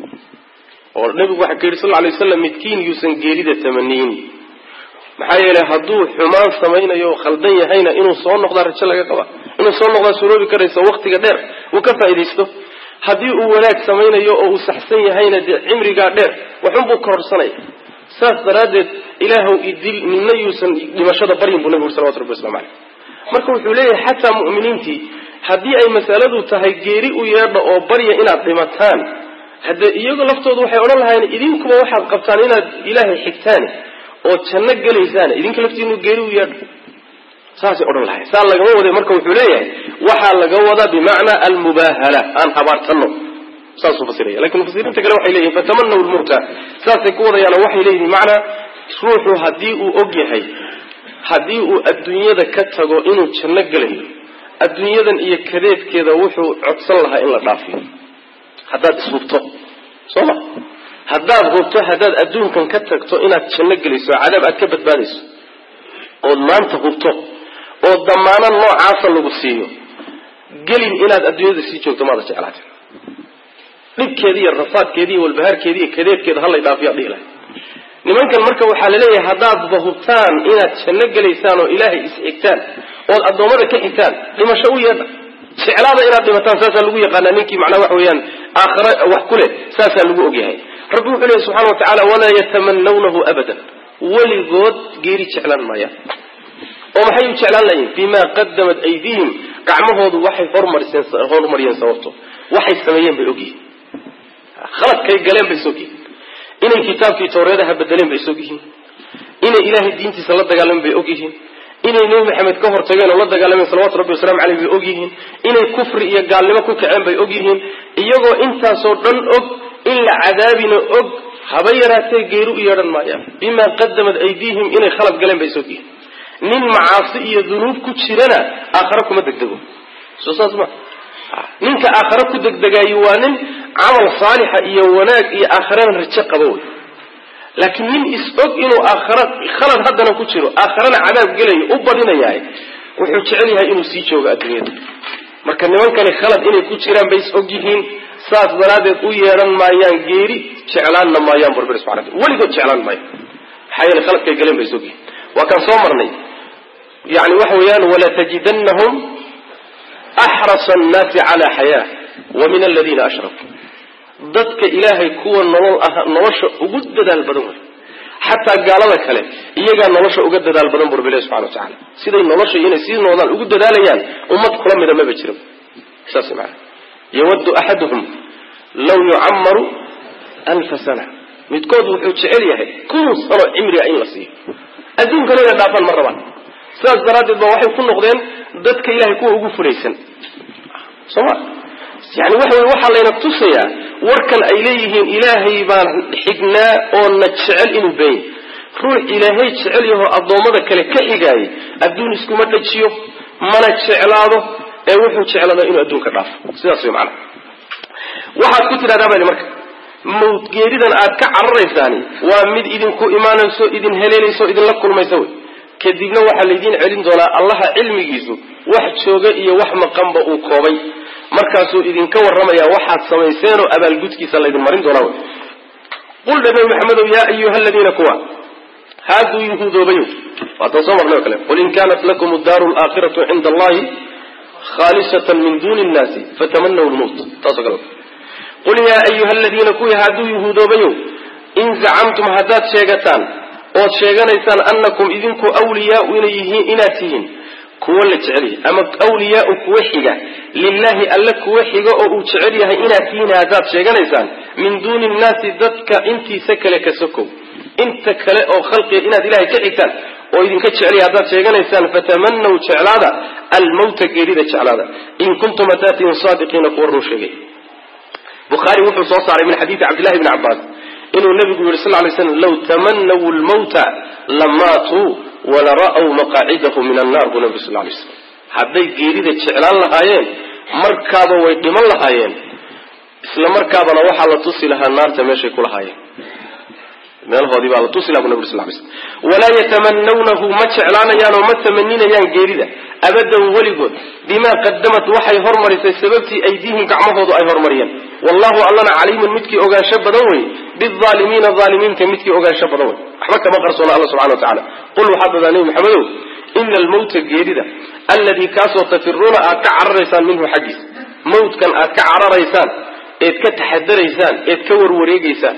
[SPEAKER 1] oo nabigu waxaa ka yidhi sal lay waslam midkiin yuusan geerida tamaniyin maxaa yeelay hadduu xumaan samaynayo o khaldan yahayna inuu soo noqdaa rajo laga qaba inuu soo noqdaa suroobi karayso waktiga dheer uu ka faaidaysto haddii uu wanaag samaynayo oo uu saxsan yahayna dee cimrigaa dheer waxunbuu kororsanaya saas daraaddeed ilaahw idil midna yuusan dhimashada baryin buu nabigu salawatu rabbi waslamu caleyh marka wuxuu leeyahay xataa mu'miniintii haddii ay masaladu tahay geeri u yeedha oo barya inaad dhimataan haddee iyagu laftoodu waxay odhan lahayn idinkuba waxaad qabtaan inaad ilaahay xigtaan oo janno gelaysaan idinka laftiinu geeri u yeedha saasay odhan lahayn saa lagama waday marka wuxuu leeyahay waxaa laga wadaa bimacnaa almubaahala aan habaartano saasuu fasiraya lakin mufasiriinta kale waxay leeyihin fatamanaw lmawta saasay ku wadayaano waxay leeyihin bimacnaa ruuxu haddii uu og yahay haddii uu adduunyada ka tago inuu janno gelayo adduunyadan iyo kadeedkeeda wuxuu codsan lahaa in la dhaafiyo haddaad ishubto soo ma haddaad hubto haddaad adduunkan ka tagto inaad janno gelayso cadaab aad ka badbaadayso ood maanta hubto oo damaano noocaasa lagu siiyo gelin inaad adduunyada sii joogto maada jeclaate dhibkeedi iyo rafaadkeedi iyo walbahaarkeedi iyo kadeedkeeda halay dhaafiyaa dhihi lahay nimankan marka waxaa laleeyahay haddaadba hubtaan inaad janno gelaysaan oo ilaahay is-xigtaan ood addoommada ka xigtaan dhimasho u yeedha jeclaada inaad dhimataan saasaa lagu yaqaanaa ninkii macnaa waxa weeyaan aakhare wax ku leh saasaa lagu ogyahay rabbi wuxuu leeyahy subxana wa tacala walaa yatamanawnahu abadan weligood geeri jeclaan maayaan oo maxay u jeclaan layiin bimaa qadamat aydihim gacmahoodu waxay hormariseen horumariyeen sababto waxay sameeyeen bay ogyihiin khaladkay galeen bay isogyihiin inay kitaabkii tawreedaha bedeleen bay isogyihiin inay ilaahay diintiisa la dagaalamen bay og yihiin inay nebi maxamed ka hortageen oo la dagaalameen salawatu rabbi wasalaamu caleyh bay og yihiin inay kufri iyo gaalnimo ku kaceen bay og yihiin iyagoo intaasoo dhan og in la cadaabina og haba yaraatee geeri u yeedhan maayaan bimaa qadamad aydiihim inay khalad galeen bay is og yihiin nin macaasi iyo dunuub ku jirana aakhare kuma degdego soo saas ma ninka aakhare ku degdegaayo waa nin camal saalixa iyo wanaag iyo aakharena rajo qaba wey laakiin nin is-og inuu aakhara khalad haddana ku jiro aakharana cadaab gelayo u badinayahay wuxuu jecel yahay inuu sii joogo adduunyada marka nimankani khalad inay ku jiraan bay is og yihiin saas daraaddeed u yeedhan maayaan geeri jeclaanna maayaan burbir subxana wataala weligood jeclaan maayo maxaa yeele khaladkay galeen bay is og yihiin waa kaan soo marnay yani waxa weeyaan walatajidannahum axrasa annaasi calaa xayaa wa min aladiina ashrakuu dadka ilaahay kuwa nolol ah nolosha ugu dadaal badan wey xataa gaalada kale iyagaa nolosha uga dadaal badan bu rabbi ilahi subxana wa tacala siday nolosha inay sii noodaan ugu dadaalayaan ummad kula mida maba jiro saas maana yawaddu axaduhum law yucamaru alfa sana midkood wuxuu jecel yahay kun sano cimriga in la siiyo adduunkana inay dhaafaan ma rabaan sidaas daraaddeed ba waxay ku noqdeen dadka ilahay kuwa ugu fulaysan soma yani waxa wey waxaa layna tusayaa warkan ay leeyihiin ilaahay baan xignaa oo na jecel inuu beenya ruux ilaahay jecel yahoo addoommada kale ka xigaayay adduun iskuma dhajiyo mana jeclaado ee wuxuu jeclaadaa inuu adduunka dhaafo sidaas wey macana waxaad ku tidhahdaa bali marka mawdgeeridan aad ka cararaysaani waa mid idinku imaanayso idin heleelayso idinla kulmaysa wey kadibna waxaa laydiin celin doonaa allaha cilmigiisu wax jooga iyo wax maqanba uu koobay markaasuu idinka warramayaa waxaad samayseenoo abaalgudkiisa laydin marin doonaa wy qul dhe nabi maxamedow yaa ayuha aladiina kuwa haaduu yuhuudoobayo waataan soo marnay o kale qul in kanat lakum addaaru alaakhiratu cinda allahi khaalisatan min duni nnaasi fatamanaw lmowt taaso kale qul yaa ayuha aladiina kuwii hadduu yuhuudoobayo in zacamtum haddaad sheegataan ood sheeganaysaan annakum idinku wliyaau inay yihiin inaad tihiin kuwo la jecel yahay ama wliyaau kuwa xiga lilahi alle kuwa xiga oo uu jecel yahay inaad tihiin haddaad sheeganaysaan min duuni nnaasi dadka intiisa kale ka sokow inta kale oo khalqiga inaad ilahay ka xigtaan oo idinka jecel yahay haddaad sheeganaysaan fatamanaw jeclaada almawta geerida jeclaada in kuntum haddaad tihiin saadiqiina kuwa run sheegay bukhaari wuxuu soo saaray min xadiidi cabdillahi bni cabbaas inuu nabigu yihi sal lay slam law tamanaw lmawta lamaatuu walara'w maqaacidahu min annar buu nabigu sal lay slam hadday geerida jeclaan lahaayeen markaaba way dhiman lahaayeen isla markaabana waxaa la tusi lahaa naarta meeshay ku lahaayeen meelahoodii baa la tusi laha bu nabig sal lay slam walaa yatamanawnahu ma jeclaanayaan oo ma tamaninayaan geerida abadan weligood bimaa qadamat waxay hormarisay sababtii aydiihim gacmahoodu ay hormariyeen wallahu allana caliimun midkii ogaansho badan wey biaalimiina aalimiinta midkii ogaansho badan wey waxba kama qarsoona alla subxana wa tacala qul waxaad dadaa nebi maxamedow ina almawta geerida alladii kaasoo tafiruuna aad ka cararaysaan minhu xaggiisa mawtkan aad ka cararaysaan eed ka taxadaraysaan eed ka warwareegaysaan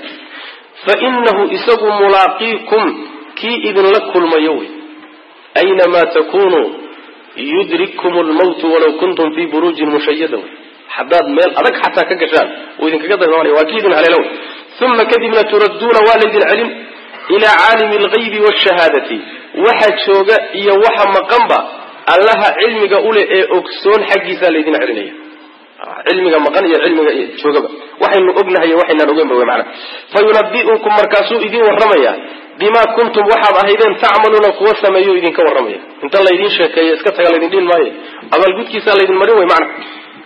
[SPEAKER 1] fa inahu isagu mulaaqiikum kii idinla kulmayo wey aynamaa takunuu yudrikkum lmawtu walaw kuntum fii buruujin mushayada wey haddaad meel adag xataa ka gashaan uu idinkaga dagamanaya waa kii idin haleelo wey uma kadibna turadduuna waa laydin celin ilaa caalimi algaybi waashahaadati waxa jooga iyo waxa maqanba allaha cilmiga uleh ee ogsoon xaggiisaa laydin celinaya cilmiga maqan iyo cilmiga joogaba waxaynu ognahay iyo waxaynaan ogeynba wey macana fa yunabi'ukum markaasuu idin warramaya bimaa kuntum waxaad ahaydeen tacmaluuna kuwa sameeyo idinka warramaya inta laydin sheekeeyo iska taga laydin dhihin maayo abaalgudkiisaa laydin marin wey macana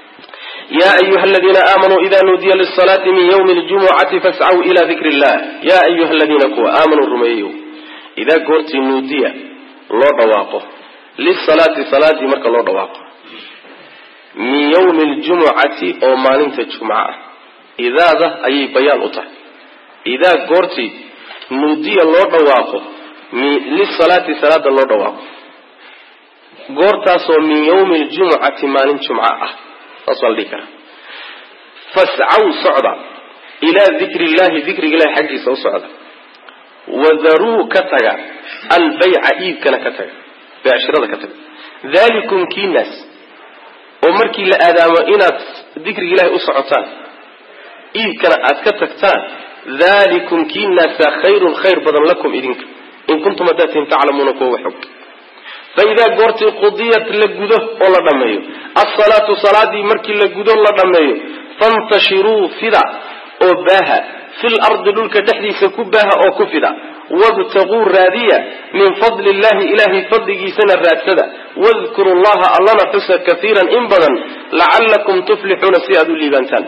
[SPEAKER 1] ya ayuha aladiina aamanuu ida nuudiya lisalaati min ywmi ljumucati fascaw ila dikri illah ya ayuha aladiina kuwa aamanuu rumeeyeyo idaa goortii nuudiya loo dhawaaqo lisalaati salaadii marka loo dhawaaqo min ywmi ljumucati oo maalinta jumca ah idaada ayay bayaan u tahay idaa goortii nuudiya loo dhawaaqo lisalaati salaada loo dhawaaqo goortaasoo min ywmi ljumucati maalin jumca ah saas waa la dhihi karaa fascaw socda ilaa dikri illahi dikriga ilahi xaggiisa u socda wadaruu ka taga albayca iibkana ka taga beecshirada ka taga dalikum kiinaas oo markii la aadaamo inaad dikriga ilahi u socotaan iibkana aad ka tagtaan dalikum kiinaasa khayrun khayr badan lakum idinka in kuntum haddaad tihin taclamuuna kuwa wax og faidaa goortii qudiyat la gudo oo la dhammeeyo alsalaatu salaadii markii la gudo la dhammeeyo fantashiruu fida oo baaha fil ardi dhulka dhexdiisa ku baaha oo ku fida wabtaguu raadiya min fadli illahi ilahay fadligiisana raadsada wadkuru llaha allana xusa kaiiran in badan lacallakum tuflixuuna si aad u liibaantaan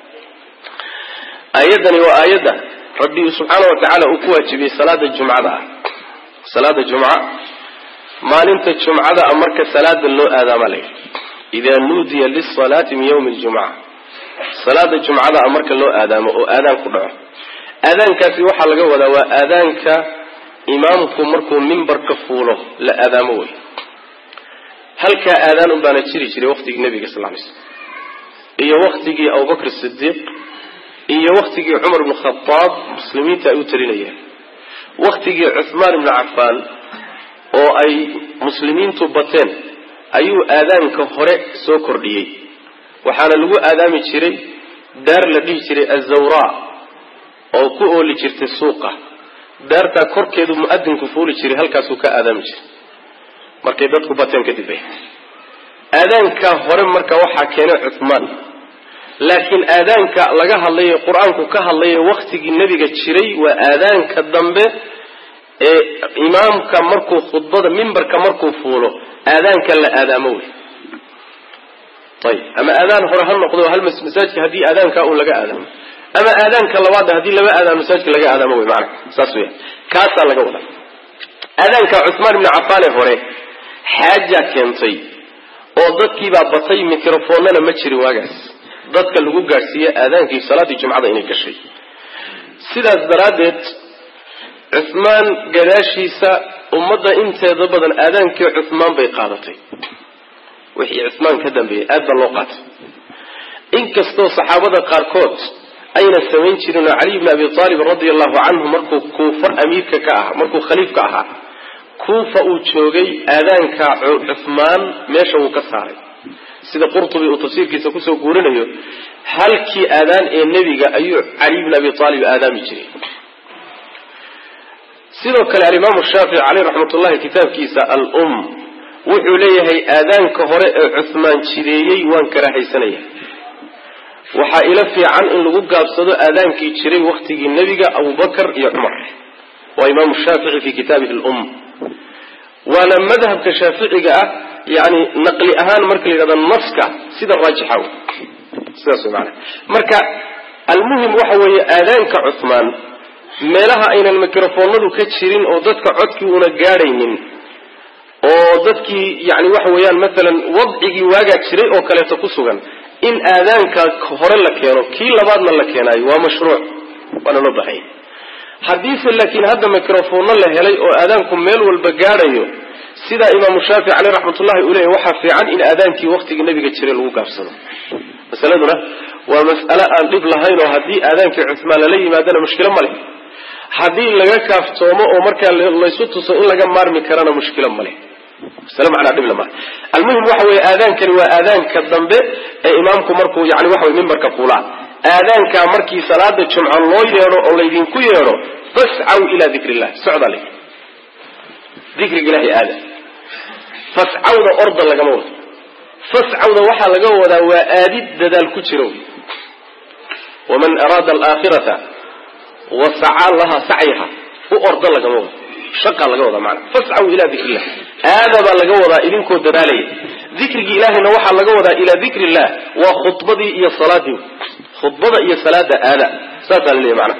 [SPEAKER 1] aayaddani waa aayadda rabbi subxaana wa tacaala uu ku waajibiyey salaada jumcada ah salaada jumca maalinta jumcada a marka salaada loo aadaama la yidhi idaa nuudiya lisalaati min yawmi ljumca salaada jumcada a marka loo aadaamo oo aadaan ku dhaco aadaankaasi waxaa laga wadaa waa aadaanka imaamku markuu mimbarka fuulo la aadaamo wey halkaa aadaan un baana jiri jiray waqtigii nabiga sal lay slm iyo waqtigii abubakr sidiiq iyo waqtigii cumar ibn khadaab muslimiinta ay u talinayeen waqtigii cuhmaan ibnu cafaan oo ay muslimiintu bateen ayuu aadaanka hore soo kordhiyey waxaana lagu aadaami jiray daar la dhihi jiray azawraa oo ku ooli jirtay suuqa daartaa korkeedu mu'adinku fuuli jiray halkaasuu ka aadaami jiray markay dadku bateen kadib aadaanka hore marka waxaa keenay cuhmaan laakiin aadaanka laga hadlayo qur-aanku ka hadlayo waktigii nebiga jiray waa aadaanka dambe ee imaamka markuu khudbada mimbarka markuu fuulo aadaanka la aadaamo wey ayib ama aadaan hore ha noqdo hal masaajidka haddii aadaanka un laga aadaamo ama aadaanka labaad haddii laba aadaan masaajidka laga aadaamo wey maana saas weya kaasaa laga wadaa aadaanka cuhmaan ibni cafaane hore xaaja keentay oo dadkiibaa batay microfoonnana ma jirin waagaas dadka lagu gaadhsiiye aadaankii salaaddii jumcada inay gashay sidaas daraaddeed cuhmaan gadaashiisa ummadda inteeda badan aadaankii cuhmaan bay qaadatay wixii cuhmaan ka dambeeyey aad baa loo qaatay inkastoo saxaabada qaarkood ayna samayn jirin oo caliy bni abi aalib radia allahu canhu markuu kuufa amiirka ka ahaa markuu khaliifka ahaa kuufa uu joogay aadaanka cuhmaan meesha wuu ka saaray sida qurtubi uu tafsiirkiisa kusoo guurinayo halkii aadaan ee nebiga ayuu caliy bni abi aalib aadaami jiray sidoo kale alimaamu shaafici caleyh raxmatullahi kitaabkiisa al-um wuxuu leeyahay aadaanka hore ee cuhmaan jideeyey waan karahaysanaya waxaa ila fiican in lagu gaabsado aadaankii jiray waktigii nebiga abubakar iyo cumar waa imaamu shaafici fi kitaabihi al-um waana madhabka shaaficiga ah yani naqli ahaan marka la yidhahdo naska sida raajixa wey sidaas wey maana marka almuhim waxa weeye aadaanka cuhmaan meelaha aynan microfoonadu ka jirin oo dadka codkii una gaadhaynin oo dadkii yani waxa weeyaan maalan wadcigii waagaa jiray oo kaleeto ku sugan in aadaanka hore la keeno kii labaadna la keenaayo waa mashruuc waana loo bahanya haddiise laakiin hadda microfoonno la helay oo aadaanku meel walba gaadhayo sidaa imaamu shaafici caleyh raxmatullahi uu leeyahy waxaa fiican in aadaankii waktigii nabiga jiray lagu gaabsado masaladuna waa mas'ale aan dhib lahayn oo haddii aadaankii cuhmaan lala yimaadana mushkilo ma leh haddii laga kaaftoomo oo markaa laysu tuso in laga maarmi karana mushkilo ma leh masale macnaa dhib lama almuhim waxa weeye aadaankani waa aadaanka dambe ee imaamku markuu yani waxa weye mimbarka fuulaa aadaankaa markii salaada jumco loo yeedho oo laydinku yeedho fascaw ilaa dikri illah socdaa la dikriga ilahay aada fascawda orda lagama wado fascawda waxaa laga wadaa waa aadid dadaal ku jiro waman araada alaakhirata wa sacaa laha sacyaha u orda lagama wado shaqa laga wadaa maana fascaw ilaa dikri illah aada baa laga wadaa idinkoo dadaalaya dikrigii ilaahayna waxaa laga wadaa ilaa dikri illah waa khudbadii iyo salaadii khudbada iyo salaada aada saasaa laleeyahy maana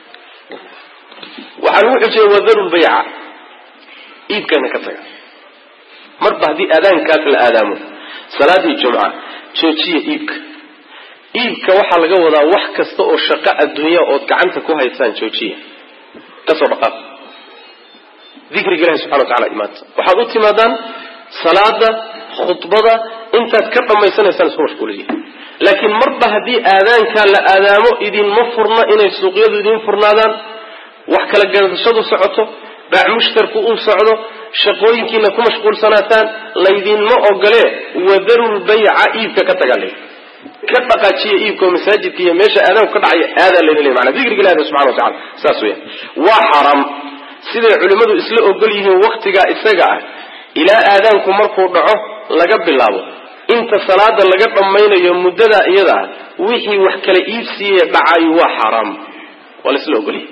[SPEAKER 1] waxaa lagu xujiyey wadaru lbayca iibkana ka taga marba haddii aadaankaas la aadaamo salaadii jumca joojiya iibka iibka waxaa laga wadaa wax kasta oo shaqo adduunya ood gacanta ku haysaan joojiya kasoo dhaqaaq dikriga ilahi subxana wa tacala imaanta waxaad u timaadaan salaada khudbada intaad ka dhammaysanaysaan isku mashquuliya laakiin marba haddii aadaankaa la aadaamo idinma furna inay suuqyadu idiin furnaadaan wax kala gadashadu socoto baac mushtarku uu socdo shaqooyinkiina ku mashquulsanaataan laydinma ogole wadarulbayca iibka ka tagaa layidhi ka dhaqaajiya iibka oo masaajidka iyo meesha aadaanku ka dhacaya aadaa layna leey mana dikriga ilahi subxana wa tacala saas weya waa xaaraam siday culimmadu isla ogol yihiin waktigaa isaga ah ilaa aadaanku markuu dhaco laga bilaabo inta salaada laga dhammaynayo muddadaa iyada ah wixii wax kala iibsiiye dhacayo waa xaaraam waa la isla ogolyahay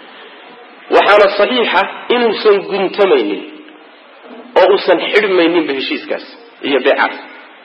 [SPEAKER 1] waxaana saxiixa inuusan guntamaynin oo uusan xidhmayninba heshiiskaas iyo beecaas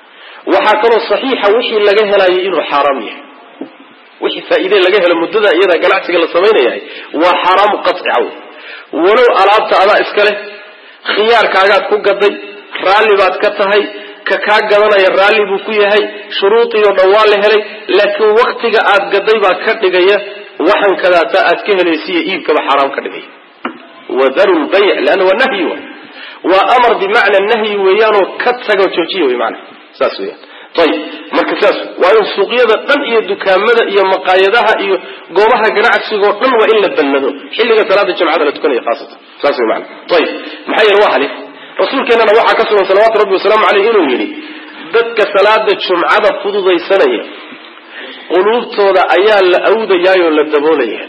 [SPEAKER 1] waxaa kaloo saxiixa wixii laga helayo inuu xaaraam yahay wixii faa'iide laga helo muddada iyada ganacsiga la samaynayahay waa xaaraamu qacica wey walow alaabta adaa iska leh khiyaarkaagaad ku gaday raalli baad ka tahay ka kaa gadanaya raalli buu ku yahay shuruudii oo dhan waa la helay laakiin waktiga aad gaday baa ka dhigaya waxan kadaata aad ka helaysiiyo iibkaba xaaraam ka dhigaya wadaru lbayc leanna waa nahyi wa waa amar bimacna nahyi weeyaanoo ka tago joojiya wey maana saas weyaan ayib marka saas waa in suuqyada dhan iyo dukaamada iyo maqaayadaha iyo goobaha ganacsigoo dhan waa in la bannado xilliga salaada jimcada la tukanaya khaasatan saas wey maana ayib maxaa yeele waa halis rasuulkeennana waxaa ka sugan salawaatu rabbi wasalaamu caleyh inuu yidhi dadka salaada jumcada fududaysanaya quluubtooda ayaa la awdayaayoo la daboolaya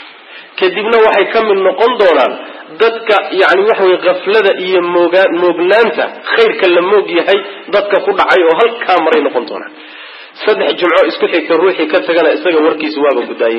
[SPEAKER 1] kadibna waxay ka mid noqon doonaan dadka yani waxa weye kaflada iyo mooga moognaanta khayrka la moog yahay dadka ku dhacay oo halkaa maray noqon doonaan saddex jumco isku xigta ruuxii ka tagana isaga warkiisa waaba gudaayay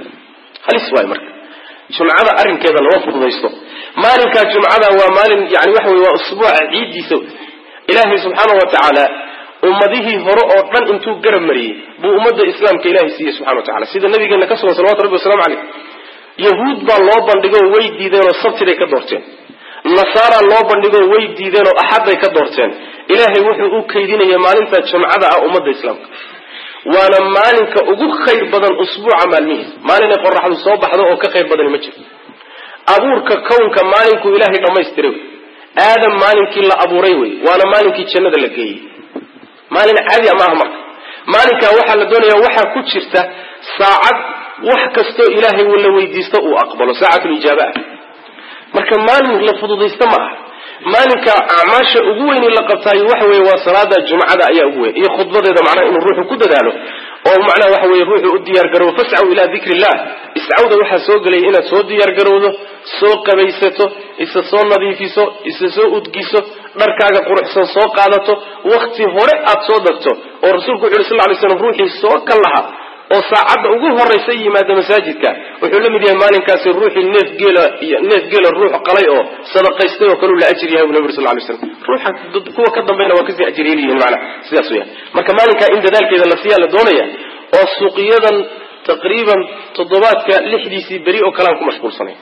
[SPEAKER 1] halis waay marka jumcada arrinkeeda lama fududaysto maalinkaa jumcada waa maalin yani waxa wey waa usbuuca ciiddiisa ilaahay subxaana wa tacaala ummadihii hore oo dhan intuu garab mariyey buu ummadda islaamka ilahay siiyey subxana wa tacala sida nabigeena ka sugan salawatu rabbi waslamu caleyh yahuud baa loo bandhigoo way diideenoo sabtiday ka doorteen nasaara loo bandhigoo way diideenoo axadday ka doorteen ilaahay wuxuu u kaydinaya maalinta jumcada ah ummadda islaamka waana maalinka ugu khayr badan usbuuca maalmihiisa maalinay qoraxdu soo baxdo oo ka khayr badani ma jiro abuurka kownka maalinkuu ilaahay dhammaystiray wey aadam maalinkii la abuuray wey waana maalinkii jannada la geeyey maalin caadi a maaha marka maalinkaa waxaa la doonaya waxaa ku jirta saacad wax kastoo ilaahay la weydiisto uu aqbalo saacatulijaaba ah marka maalin la fududaysta ma aha maalinka acmaasha ugu weyni la qabtaayo waxa weye waa salaada jumcada ayaa ugu weyn iyo khudbadeeda macnaha inuu ruuxu ku dadaalo oo macnaha waxa weye ruuxu u diyaar garoobo fascaw ilaa dikri illah iscawda waxaa soo gelaya inaad soo diyaar garowdo soo qabaysato isa soo nadiifiso isa soo udgiso dharkaaga quruxsan soo qaadato wakti hore aad soo degto oo rasuulku wuxu yhi sal ly slam ruuxii soo ka laha oo saacadda ugu horaysa yimaada masaajidka wuxuu la mid yahay maalinkaasi ruuxii neef geela iyo neef geela ruux qalay oo sadaqaystay oo kaleu la ajir yahay bu nabi ur sal lay slam ruuxa kuwa ka dambayna waa kasii ajir yeliyihin maanaa sidaas weyaan marka maalinkaa in dadaalkeeda la siiyaa la doonaya oo suuqiyadan taqriiban toddobaadka lixdiisii beri oo kalean ku mashquulsanay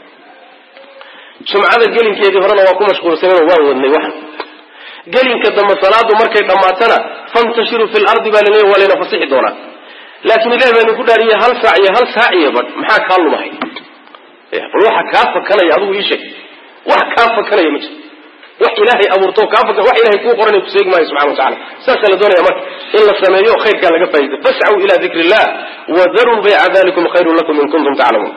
[SPEAKER 1] jumcada gelinkeedii horena waa ku mashquulsanayoo waan wadnay waxan gelinka dambe salaadu markay dhammaatana fantashiruu fi lardi baa laleeya waa layna fasixi doonaa laakiin ilahi baa idinku dhaariye hal saac iyo hal saac iyo badh maxaa kaa lumahay bal waxa kaa fakanaya adigu ii sheeg wax kaa fakanaya ma jiro wax ilaahay abuurto kaa fakan wax ilahay kuu qoranay kuseegi maayo subxana wa tacala saasaa la doonaya marka in la sameeyo khayrkaa laga faa'iday fascaw ila dikri illah wadaruu bayca dalikum khayrun lakum in kuntum taclamuun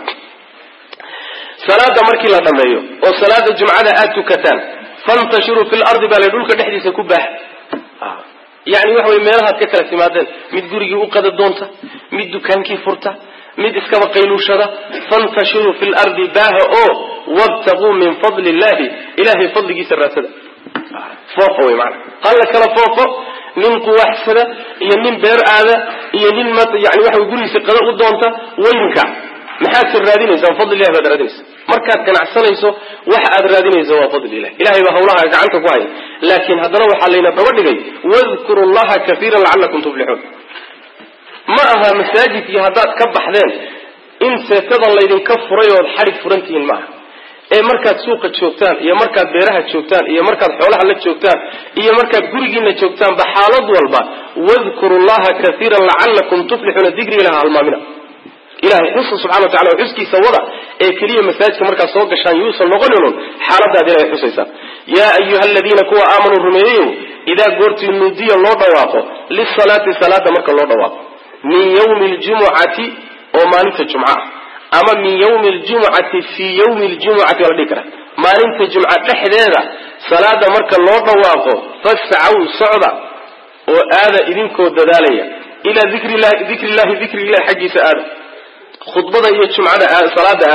[SPEAKER 1] salaada markii la dhameeyo oo salaada jumcada aad tukataan fantashiruu fi lardi baa la dhulka dhexdiisa ku baaxa yani waxa wey meelahaad ka kala timaadeen mid gurigii u qada doonta mid dukaankii furta mid iskaba qayluushada fantashiruu fi lardi baaha oo wabtaquu min fadli illahi ilahay fadligiisa raadsada foofo wey maana hala kala foofo nin quwaaxsada iyo nin beer aada iyo nin yani waxa gurigiisa qada u doonta weynka maxaad ka raadinaysaa fadli ilahi baad raadinaysa markaad ganacsanayso waxa aad raadinaysa waa fadli ilah ilahay baa hawlaha gacanta ku haya laakiin haddana waxaa layna daba dhigay wadkuru llaha kaiira lacalakum tuflixuun ma aha masaajidkii haddaad ka baxdeen in seetada laydinka furay ood xadhig furantihiin maaha ee markaad suuqa joogtaan iyo markaad beeraha joogtaan iyo markaad xoolaha la joogtaan iyo markaad gurigiina joogtaanba xaalad walba wadkuru llaha kaiira lacalakum tuflixuuna digrigilaha halmaamina ilahay xusa subxana wa tacala oo xuskiisa wada ee keliya masaajidka markaad soo gashaan yuusan noqoninun xaaladaad ilahay xusaysaa yaa ayuha aladiina kuwa aamanuu rumeeyeyo idaa goortii nuudiya loo dhawaaqo lisalaati salaada marka loo dhawaaqo min yawmi ljumucati oo maalinta jumca ama min yawmi ljumucati fii yawmi ljumucati waa la dhihi karaa maalinta jumca dhexdeeda salaada marka loo dhawaaqo fascaw socda oo aada idinkoo dadaalaya ilaa dikrillahi dikrillahi dikrillahi xaggiisa aada khudbada iyo jumcada salaada aada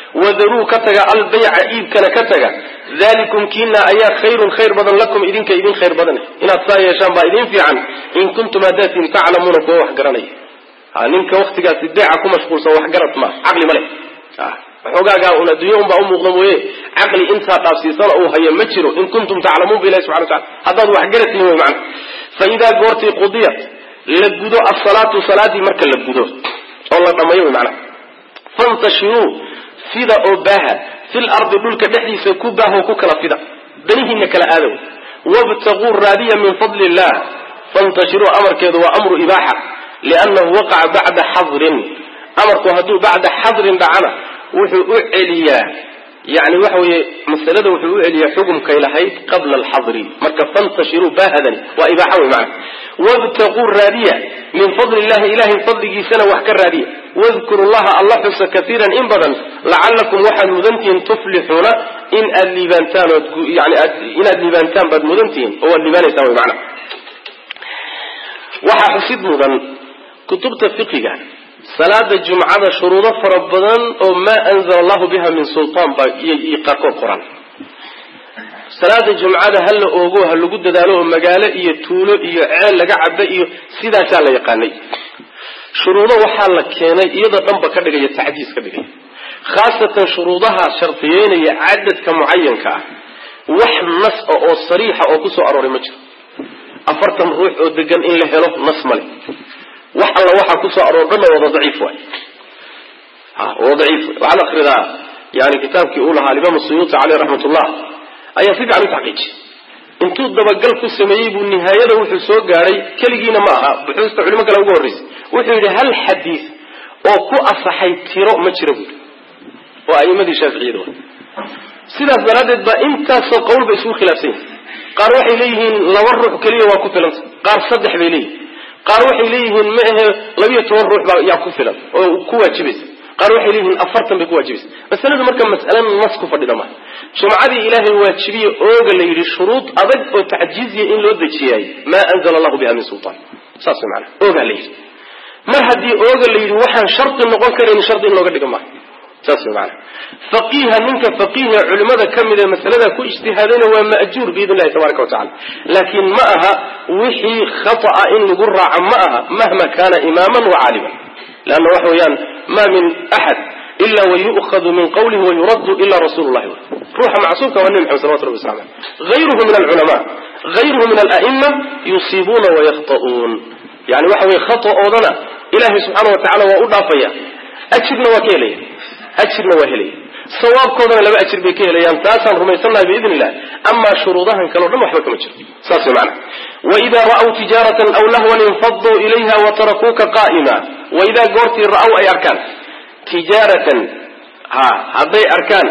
[SPEAKER 1] wadaruu ka taga albayca iibkana ka taga dalikum kiina ayaa khayrun khayr badan lakum idinka idin khayr badan inaad saa yeeshaan baa idin fiican in kuntum hadaatiin taclamuuna kuwa wax garanaya ninka waktigaasi beeca ku mashquulsan waxgarad ma caqli ma leh waxoogaagaa un adduunya un baa umuuqda mooye caqli intaa dhaafsiisana uu hayo ma jiro in kuntum taclamuun ba ilahi subxana watacala haddaad waxgarad tihin wey macana fa idaa goortii qudiyat la gudo asalaatu salaadii marka la gudo oo la dhammayo wey macana fantashiruu fida oo baaha fil ardi dhulka dhexdiisa ku baaho ku kala fida danihiina kala aadow wabtaguu raadiya min fadli illah fantashiruu amarkeedu waa amru ibaaxa liannahu waqaca bacda xadrin amarku hadduu bacda xadrin dhacana wuxuu u celiyaa yani waxa weeye masalada wuxuu u celiyaa xukumkay lahayd qabla alxadri marka fantashiruu baahadani waa ibaaxa wey macana wabtaguu raadiya min fadli illahi ilahay fadligiisana wax ka raadiya wadkuru llaha alla xusa kaiiran in badan lacalakum waxaad mudantihiin tuflixuuna in aad liibaantaan ood yani inaad liibaantaan baad mudantihiin oo waad liibaanaysaan wey macana waxaa xusid mudan kutubta fiqiga salaada jumcada shuruudo fara badan oo maa anzala allahu biha min sultaan baa iyo qaarkood qoran salaada jumcada ha la oogo ha lagu dadaalo oo magaalo iyo tuulo iyo ceel laga caba iyo sidaasaa la yaqaanay shuruudo waxaa la keenay iyadoo dhanba ka dhigaya tacdiis ka dhigaya khaasatan shuruudaha shardiyeynaya cadadka mucayanka ah wax nas a oo sariixa oo kusoo arooray ma jiro afartan ruux oo degan in la helo nas male wax alla waxaa kusoo aroor dhanna wada daciif waay wada daciif waxaad akridaa yani kitaabkii uu lahaa alimaam suyuuti caleyh raxmat ullah ayaa si fiican u taxqiijiyay intuu dabagal ku sameeyey buu nihaayada wuxuu soo gaadhay keligiina ma aha buxuusta culimo kale uga horreysay wuxuu yidhi hal xadiis oo ku asaxay tiro ma jira buui oo a'imadii shaaficiyada wa sidaas daraaddeed baa intaasoo qowl bay isugu khilaafsan yihin qaar waxay leeyihiin laba ruux keliya waa ku filanta qaar saddex bay leeyihin qaar waxay leeyihiin ma ahe labiyo toban ruux baa yaa ku filan oo ku waajibaysa qaar waxay leeyihiin afartan bay ku waajibaysa masaladu marka mas'ale nas ku fadhida maaha jumcadii ilaahay waajibiye ooga la yidhi shuruud adag oo tacjiiziya in loo dejiyaay maa anzala allahu biha min sultaan saas way maanaa oogaa la yidhi mar haddii ooga la yidhi waxaan shardi noqon karayn shardi in looga dhiga maaha saas way maanaa faqiiha ninka faqiiha culimada ka mid ee masalada ku ijtihaadayna waa ma'juur biidn illahi tabaraka wa tacala laakiin ma aha wixii khata'a in lagu raaco ma aha mahma kana imaaman wa caaliman leanna waxa weeyaan ma min axad ila wayu'khadu min qawlihi wayuraddu ila rasulu llahi ruuxa macsuumka waa nebi maxamed salawatu rabbi wasalam aleh hayruhu min alculama hayruhu min ala'ima yusiibuuna wayakhta'uun yani waxa weye khata'oodana ilahay subxaana wa tacala waa u dhaafaya ajirna waa ka helaya ajirna waa helaya sawaabkoodana laba ajir bay ka helayaan taasaan rumaysannahay biidn illah amaa shuruudahan kale o dhan waxba kama jiro saas way macana waidaa ra'w tijaaratan aw lahwan infaduu ilayha watarakuuka qaa'ima waidaa goortii ra'w ay arkaan tijaaratan ha hadday arkaan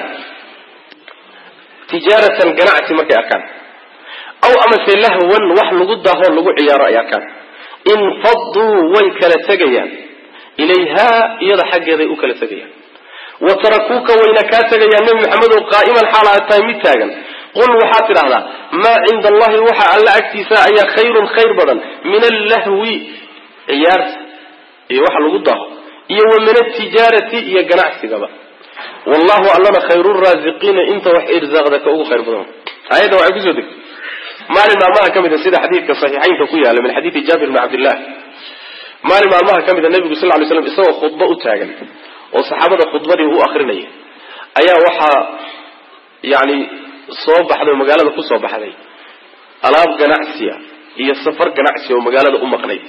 [SPEAKER 1] tijaaratan ganacsi markay arkaan aw amase lahwan wax lagu daaho lagu ciyaaro ay arkaan infaduu way kala tegayaan ilayha iyada xaggeeday u kala tegayaan wa tarakuuka wayna kaa tegayaan nebi maxamedow qaa'iman xaal aad tahay mid taagan qul waxaad tidhahdaa maa cinda allahi waxa alla agtiisa ayaa khayrun khayr badan min allahwi ciyaarta iyo waxa lagu daaho iyo wa min altijaarati iyo ganacsigaba wallahu allana khayruraasiqiina inta wax irsaaqda ka ugu khayr badan aayadda waxay kusoo degtay maalin maalmaha ka mid a sida xadiidka saxiixaynka ku yaala min xadiidi jaabir bni cabdillah maalin maalmaha ka mid a nebigu sal ly slam isagoo khudbo u taagan oo saxaabada khudbadii u akrinaya ayaa waxaa yani soo baxday oo magaalada ku soo baxday alaab ganacsiya iyo safar ganacsiya oo magaalada u maqnayd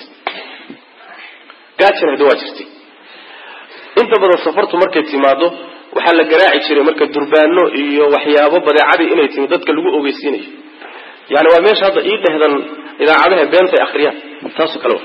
[SPEAKER 1] gaajana hada waa jirtay inta badan safartu markay timaado waxaa la garaaci jiray marka durbaano iyo waxyaabo badeecadii inay timi dadka lagu ogeysiinayo yani waa meesha hadda ii dhehdan idaacadaha beentay akriyaan taasoo kale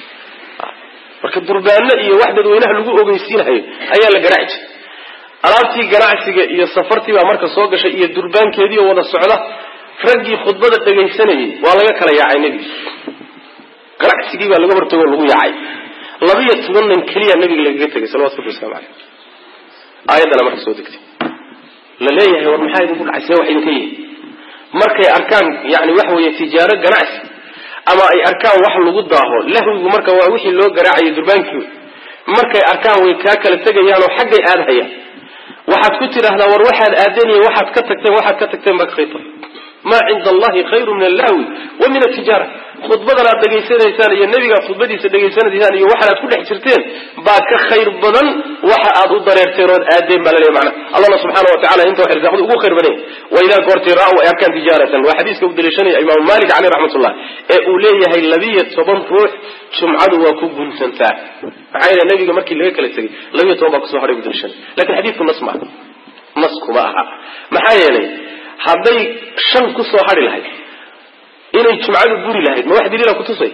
[SPEAKER 1] marka durbaano iyo wax dadweynaha lagu ogeysiinayo ayaa la garaaci jiray alaabtii ganacsiga iyo safartii baa marka soo gashay iyo durbaankeediioo wada socda raggii khudbada dhegaysanayay waa laga kala yaacay nebiga ganacsigii baa laga hortago o lagu yaacay labiyo toban nin keliya nabiga lagaga tegay salawatu rabbi waslamu caleyh aayaddana marka soo degtay la leeyahay war maxaa idinku dhacay see wax idinka yihin markay arkaan yani waxa weeye tijaaro ganacsi ama ay arkaan wax lagu daaho lahwigu marka waa wixii loo garaacayo durbaankii markay arkaan way kaa kala tegayaanoo xaggay aadhayaan waxaad ku tidhaahdaa war waxaad aadeen iyo waxaad ka tagteen waxaad ka tagteen baa ka khayr badan maa cinda allahi khayru min allahwi wa min altijaara khudbadan aad dhegaysanaysaan iyo nebigaad khudbadiisa dhegaysanaysaan iyo waxan aad ku dhex jirteen baa ka khayr badan waxa aad u dareerteen ood aadeen baa laleeya macna allahna subxaana wa tacala inta wax irsaaqada ugu khayr badan yahay wa idaa goortii ra-w ay arkaan tijaaratan waa xadiiska u daliishanaya imaamu malik caleyh raxmatullah ee uu leeyahay labiyo toban ruux jumcadu waa ku gunsantaa maxaa yeele nabiga markii laga kala tegay labiyo toban baa kusoo hadhay u daliishanay lakin xadiidku nas maaha nas kuma aha maxaa yeelay hadday shan ku soo hadhi lahayd inay jumcadu buri lahayd ma wax daliila kutusay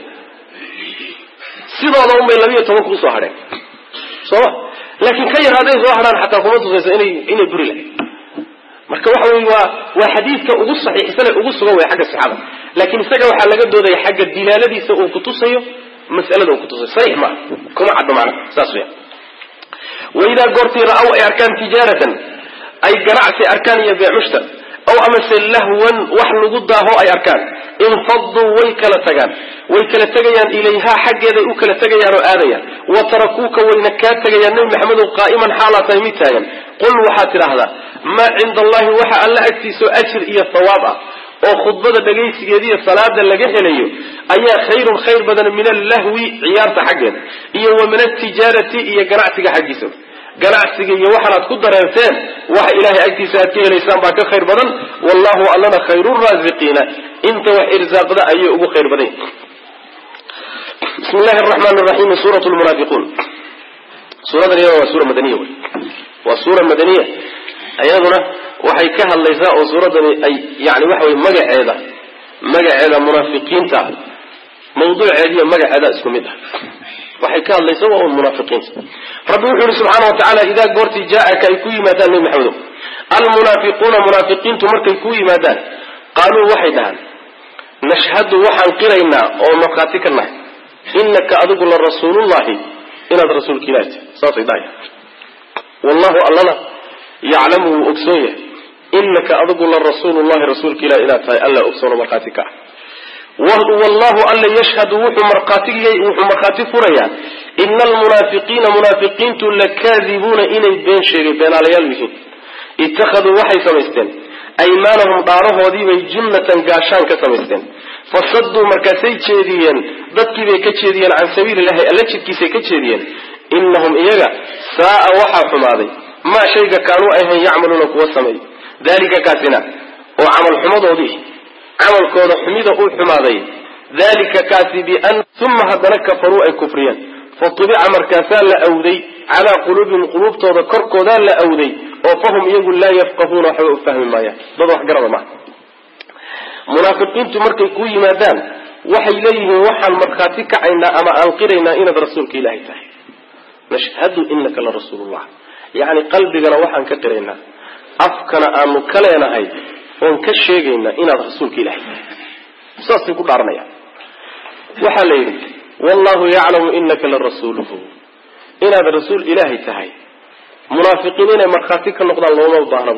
[SPEAKER 1] sidooda unbay labiyo toban kusoo hadheen sooma laakiin ka yar hadday soo hadhaan xataa kuma tusayso inay inay buri lahayd marka waxa wey waa waa xadiidka ugu saxiixsan ee ugu sugan way xagga sixada laakiin isaga waxaa laga doodaya xagga dilaaladiisa uu kutusayo mas'alada uu kutusayo saxiix maaha kuma caddo macnaha saas weya waidaa goortii ra-aw ay arkaan tijaaratan ay ganacsi arkaan iyo beemushtar aw amase lahwan wax lagu daaho ay arkaan infaduu way kala tagaan way kala tegayaan ilayhaa xaggeeday u kala tegayaan oo aadayaan wa tarakuuka wayna kaa tegayaan nebi maxamedow qaa'iman xaalaa tahay mid taagan qul waxaad tidhaahdaa maa cinda allahi waxa alla agtiisao ajir iyo thawaab ah oo khudbada dhagaysigeediiyo salaada laga helayo ayaa khayrun khayr badan min allahwi ciyaarta xaggeeda iyo wa min altijaarati iyo ganacsiga xaggiisa ganacsiga iyo waxaanaad ku dareerteen waxa ilahay agtiisa aad ka helaysaan baa ka khayr badan wallahu allana khayruraasiqiina inta wax irsaaqda ayay ugu khayr badan bismi llahi araxmaan raxiim suurat lmunaafiquun suuradan iyada waa suura madaniya wey waa suura madaniya iyaduna waxay ka hadlaysaa oo suuradani ay yani waxa wey magaceeda magaceeda munaafiqiinta mawduuceediiyo magaceeda isku mid ah waxay ka hadlaysa waa un munaafiqiinta rabbi wuxuu yihi subxaana wa tacaala idaa goortii jaa-aka ay ku yimaadaan nebi maxamedow almunaafiquuna munaafiqiintu markay ku yimaadaan qaaluu waxay dhahaan nashhadu waxaan qiraynaa oo markhaati ka nahay inaka adigu la rasuulullahi inaad rasuulka ilahi tahay saasay dhahay wallahu allana yaclamu wuu ogsoon yahay inaka adigu la rasuulullahi rasuulka ilahi inaad tahay alla ogsoono markhaati ka ah wallahu alla yashhadu wuxuu markhaatigay wuxuu markhaati furayaa ina almunaafiqiina munaafiqiintu lakaadibuuna inay been sheegay beenaalayaal yihiin ittakhaduu waxay samaysteen aymaanahum dhaarahoodiibay junnatan gaashaan ka samaysteen fasaduu markaasay jeediyeen dadkiibay ka jeediyeen can sabiilillahi alla jidkiisay ka jeediyeen inahum iyaga saaa waxaa xumaaday maa shayga kaanuu ahayn yacmaluuna kuwa sameey dalika kaasina oo camal xumadoodii camalkooda xumida uu xumaaday dalika kaasi bian uma haddana kafaruu ay kufriyeen fatubica markaasaa la awday calaa quluubihim quluubtooda korkoodaa la awday oo fahum iyagu laa yafqahuuna waxba u fahmi maayaan dad wax garada maaha munaafiqiintu markay ku yimaadaan waxay leeyihiin waxaan markhaati kacaynaa ama aan qiraynaa inaad rasuulka ilaahay tahay nashhadu inaka la rasuulullah yacni qalbigana waxaan ka qiraynaa afkana aanu ka leenahay oon ka sheegaynaa inaad rasuulka ilahay tahay saasay ku dhaaranayaan waxaa la yidhi wallahu yaclamu inaka la rasuuluhu inaad rasuul ilaahay tahay munaafiqiin inay markhaati ka noqdaan looma baahnaba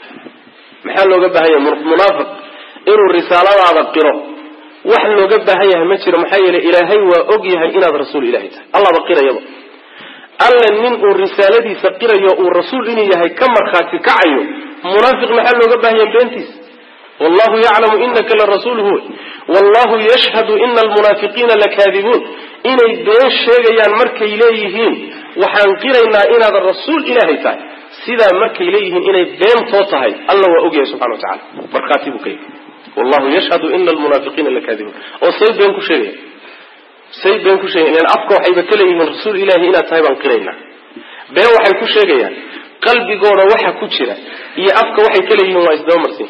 [SPEAKER 1] maxaa looga baahan yahay munaafiq inuu risaaladaada qiro wax looga baahan yahay ma jiro maxaa yeelay ilaahay waa og yahay inaad rasuul ilahay tahay allaba qirayaba alle nin uu risaaladiisa qirayo uu rasuul inuu yahay ka markhaati kacayo munaafiq maxaa looga baahan yahay beentiisa wallahu yaclamu inaka la rasuuluhu wallahu yashhadu ina almunaafiqiina lakaadibuun inay been sheegayaan markay leeyihiin waxaan qiraynaa inaad rasuul ilaahay tahay sidaa markay leeyihiin inay beentoo tahay alla waa ogyahay subxana wa tacala markhaati buu ka yahay wallahu yashhadu ina almunaafiqiina lakaadibuun oo say been ku sheegaya say been ku sheegayan ilan afka waxayba ka leeyihiin rasuul ilaahi inaad tahay baan qiraynaa been waxay ku sheegayaan qalbigooda waxa ku jira iyo afka waxay ka leeyihiin waa isdaba marsin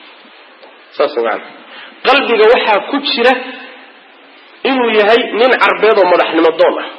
[SPEAKER 1] saas maana qalbiga waxaa ku jira inuu yahay nin carbeed oo madaxnimo doon ah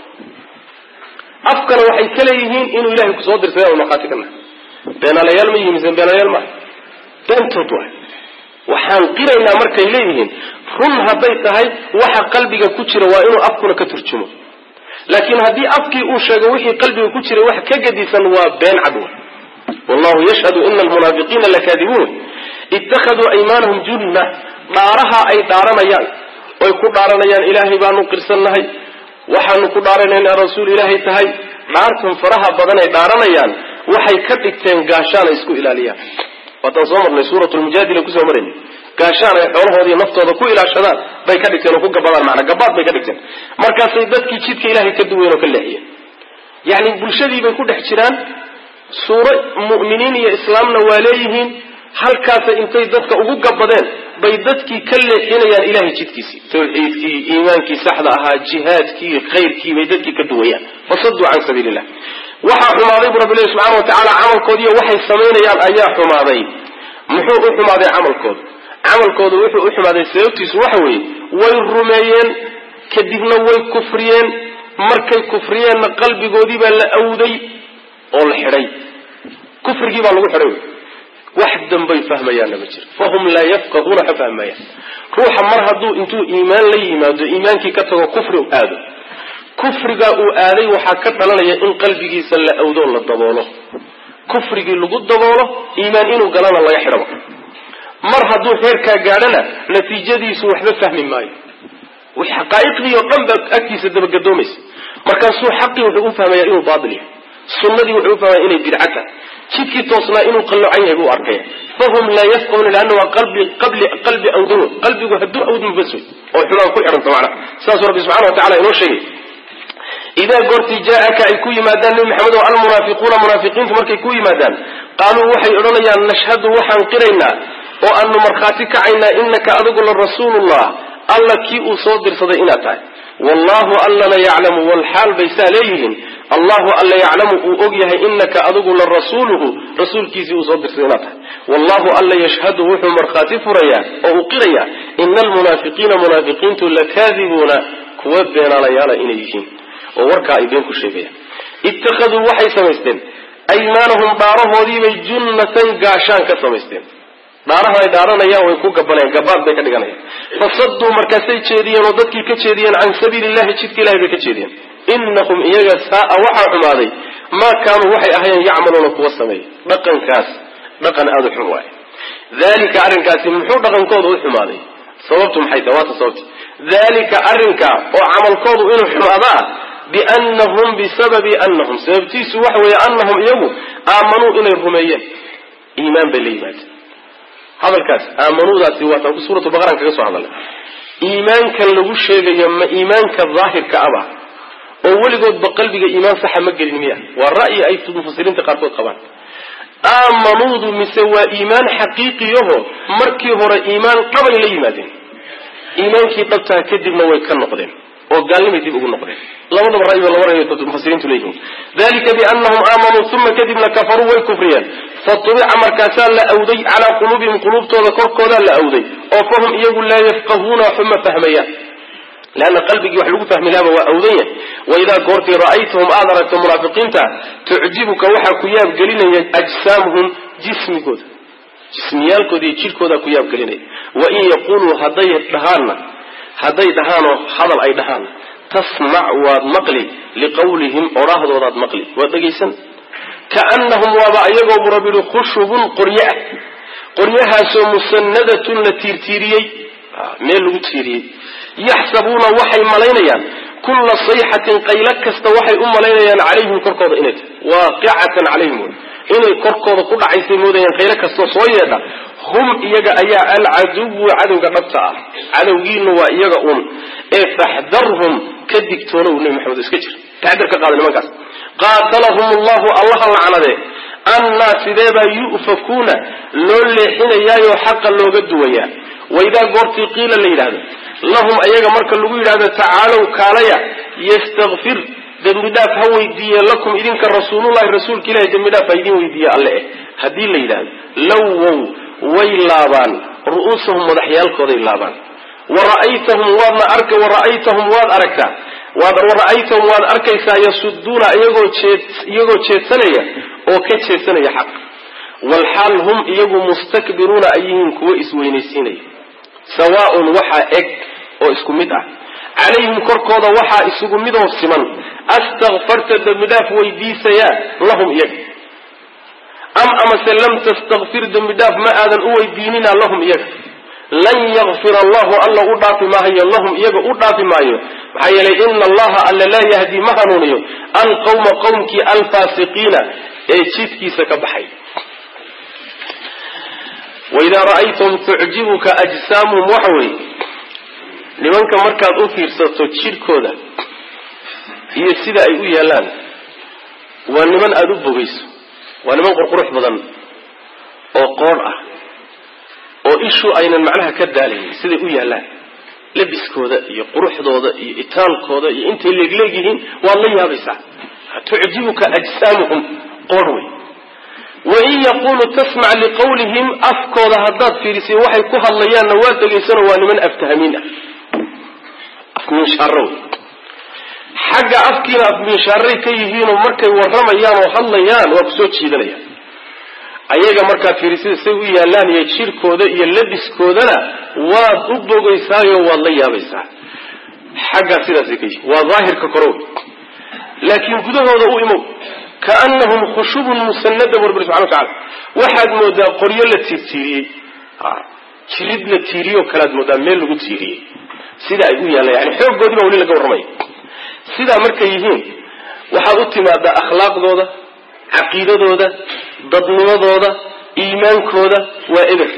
[SPEAKER 1] afkana waxay ka leeyihiin inuu ilahay kusoo dirsaday markhaati ka nahay beenaalayaal ma yihi mise beenaalayaal maaha beentood waay waxaan qiraynaa markay leeyihiin run hadday tahay waxa qalbiga ku jira waa inuu afkuna ka turjumo laakiin haddii afkii uu sheego wixii qalbiga ku jiray wax ka gadisan waa been cadwa wallahu yashhadu ina almunaafiqiina lakaadibuun ittakhaduu aymaanahum junna dhaaraha ay dhaaranayaan oy ku dhaaranayaan ilaahay baanu qirsannahay waxaanu ku dhaaranay inaa rasuul ilaahay tahay dhaartan faraha badan ay dhaaranayaan waxay ka dhigteen gaashaan ay isku ilaaliyaan waataan soo marnay suurat lmujaadila kusoo marayna gaashaan ay xoolahoodaiyo naftooda ku ilaashadaan bay ka dhigteen oo ku gabadaan macnaa gabaad bay ka dhigteen markaasay dadkii jidka ilaahay ka duween oo ka leexiyeen yacni bulshadii bay ku dhex jiraan suuro mu'miniin iyo islaamna waa leeyihiin halkaasay intay dadka ugu gabadeen bay dadkii ka leexinayaan ilahay jidkiisii tawxiidkii iimaankii saxda ahaa jihaadkii khayrkii bay dadkii ka duwayaan fasaduu can sabiili illah waxaa xumaaday bu rabbi ilahi subxana wa tacaala camalkoodiiyo waxay samaynayaan ayaa xumaaday muxuu u xumaaday camalkooda camalkooda wuxuu u xumaaday sababtiisu waxa weeye way rumeeyeen kadibna way kufriyeen markay kufriyeenna qalbigoodii baa la awday oo la xidhay kufrigii baa lagu xidhay wax dambay fahmayaanna ma jiro fahum laa yafqahuuna ka fahmayaan ruuxa mar hadduu intuu iimaan la yimaado iimaankii ka tago kufri aado kufrigaa uu aaday waxaa ka dhalanaya in qalbigiisa la awdo la daboolo kufrigii lagu daboolo iimaan inuu galana laga xidhaba mar hadduu xeerkaa gaadhana natiijadiisu waxba fahmi maayo xaqaa'iqdii oo dhan baa agtiisa dabagadoomaysa markaasuu xaqii wuxuu u fahmaya inuu baatil yahay sunnadii wuxuu u fahmaya inay bidca tahay jidkii toosnaa inuu qallocan yahay buu arkaya fahum laa yafqahuna lianna waa qalbi qabli qalbi awdamo qalbigu hadduu awdmo bas wey oo xumaan ku xidhanta macnaha saasuu rabbi subxana wa tacala inoo sheegay idaa goortii jaa-aka ay ku yimaadaan nebi maxamed oo almunaafiquuna munaafiqiintu markay ku yimaadaan qaaluu waxay odhanayaan nashhadu waxaan qiraynaa oo aanu markhaati kacaynaa inaka adigu la rasuulullah alla kii uu soo dirsaday inaad tahay wallahu allana yaclamu walxaal bay saa leeyihiin allahu alla yaclamu uu og yahay inaka adigu la rasuuluhu rasuulkiisii uu soo dirsaday inaad tahay wallahu alla yashhadu wuxuu markhaati furayaa oo uu qirayaa ina almunaafiqiina munaafiqiintu lakaadibuuna kuwa beenaalayaala inay yihiin oo warkaa ay been ku sheegayaan ittakhaduu waxay samaysteen aymaanahum dhaarahoodiibay junnatan gaashaan ka samaysteen dhaarahan ay dhaaranayaan way ku gabanayaan gabaad bay ka dhiganayaan fasaduu markaasay jeediyeen oo dadkii ka jeediyeen can sabiili illahi jidka ilahay bay ka jeediyeen inahum iyaga saaa waxaa xumaaday maa kaanuu waxay ahayeen yacmaluuna kuwa sameeya dhaqankaas dhaqan aada u xun waay dalika arrinkaasi muxuu dhaqankooda u xumaaday sababtu maxay tahay waata sababti dalika arrinka oo camalkoodu inuu xumaadaa biannahum bisababi annahum sababtiisu waxa weeye annahum iyagu aamanuu inay rumeeyeen iimaan bay la yimaadeen hadalkaas aamanuudaasi waataan suuratu baqaraan kaga soo hadalnay iimaankan lagu sheegayo ma iimaanka daahirka aba oo weligoodba qalbiga iimaan saxa ma gelin miya waa ra'yi ay mufasiriinta qaarkood qabaan aamanuudu mise waa iimaan xaqiiqiyaho markii hore iimaan qabay la yimaadeen iimaankii dhabtaha kadibna way ka noqdeen oo gaalnimay dib ugu noqdeen labadaba ra'yi ba laba ra'yi mufasiriintu leeyihiin dalika biannahum aamanuu uma kadibna kafaruu way kufriyeen fatubica markaasaa la awday calaa quluubihim quluubtooda korkoodaa la awday oo fahum iyagu laa yafqahuuna waxuma fahmayaan leanna qalbigii wax lagu fahmi laaba waa awdan yahay waidaa goortii ra'aytahum aada aragto munaafiqiinta tucjibuka waxaa ku yaabgelinaya ajsaamuhum jismigooda jismiyaalkooda iyo jidhkoodaa ku yaabgelinaya wain yaquluu hadday dhahaanna hadday dhahaanoo hadal ay dhahaan tasmac waad maqli liqawlihim odhaahdoodaad maqli waad dhegaysan kaannahum waaba ayagoo bu rabbi yihi khushubun qoryo ah qoryahaasoo musanadatun la tiirtiiriyey meel lagu tiiriyey yaxsabuuna waxay malaynayaan kulla sayxatin qaylo kasta waxay u malaynayaan calayhim korkooda inay tahay waaqicatan calayhim wy inay korkooda ku dhacaysay moodayaan qaylo kastoo soo yeedha hum iyaga ayaa alcaduwu cadowga dhabta ah cadowgiina waa iyaga un ee faxdarhum ka digtoonow nebi maxamed iska jir taxdar ka qaada nimankaas qaatalahum allahu allaha lacnade annaa sideebaa yu'fakuuna loo leexinayaayoo xaqa looga duwayaa waidaa goortii qiila la yidhahdo lahum ayaga marka lagu yidhahdo tacaalow kaalaya yastakfir dembi dhaaf ha weydiiye lakum idinka rasuulullahi rasuulka ilahi dembi dhaaf ha idin weydiiye alle eh haddii la yidhahdo lowow way laabaan ru'uusahum madaxyaalkooday laabaan wara'aytahum waadna arka wara'aytahum waad aragtaa wara'aytahum waad arkaysaa yasuduuna iyagoo jeed iyagoo jeedsanaya oo ka jeedsanaya xaq walxaal hum iyagu mustakbiruuna ay yihiin kuwo isweynaysiinaya sawaaun waxaa eg oo isku mid ah calayhim korkooda waxaa isugu midoo siman astakfarta dembidhaaf weydiisayaa lahum iyaga am amase lam tastakfir dembidhaaf ma aadan u weydiinina lahum iyaga lan yakfir allahu alla u dhaafi maayo lahum iyaga u dhaafi maayo maxaa yeelay ina allaha alla laa yahdi ma hanuuniyo alqawma qowmkii alfaasiqiina ee jidkiisa ka baxay waidaa ra'aytum tucjibuka ajsaamuhum waxa weeye nimanka markaad u fiirsato jidhkooda iyo sida ay u yaallaan waa niman aada u bogayso waa niman qurqurux badan oo qoodh ah oo ishu aynan macnaha ka daalayn siday u yaallaan labiskooda iyo quruxdooda iyo itaalkooda iyo intay leegleegyihiin waad la yaabaysaa tucjibuka ajsaamuhum qoodh wey wain yaqulu tasmac liqawlihim afkooda haddaad fiirisay waxay ku hadlayaanna waad dhegaysanoo waa niman aftahamiin ah afmiinshaaro wey xagga afkiina afmiinshaaray ka yihiinoo markay warramayaan oo hadlayaan waa kusoo jiidanayaan ayaga markaad fiirisada say u yaallaan iyo jirkooda iyo labiskoodana waad u bogaysaayo waad la yaabaysaa xaggaa sidaasay ka yihiin waa daahirka korow laakiin gudahooda u imow kaanahum khushubun musanada bu rabbi subxana watacala waxaad moodaa qoryo la tiirtiiriyey jirid la tiiriyoo kalead moodaa meel lagu tiiriyey sida ay u yaallaan yani xooggoodii baa weli laga warramaya sidaa markay yihiin waxaad u timaadaa akhlaaqdooda caqiidadooda dadnimadooda iimaankooda waa eber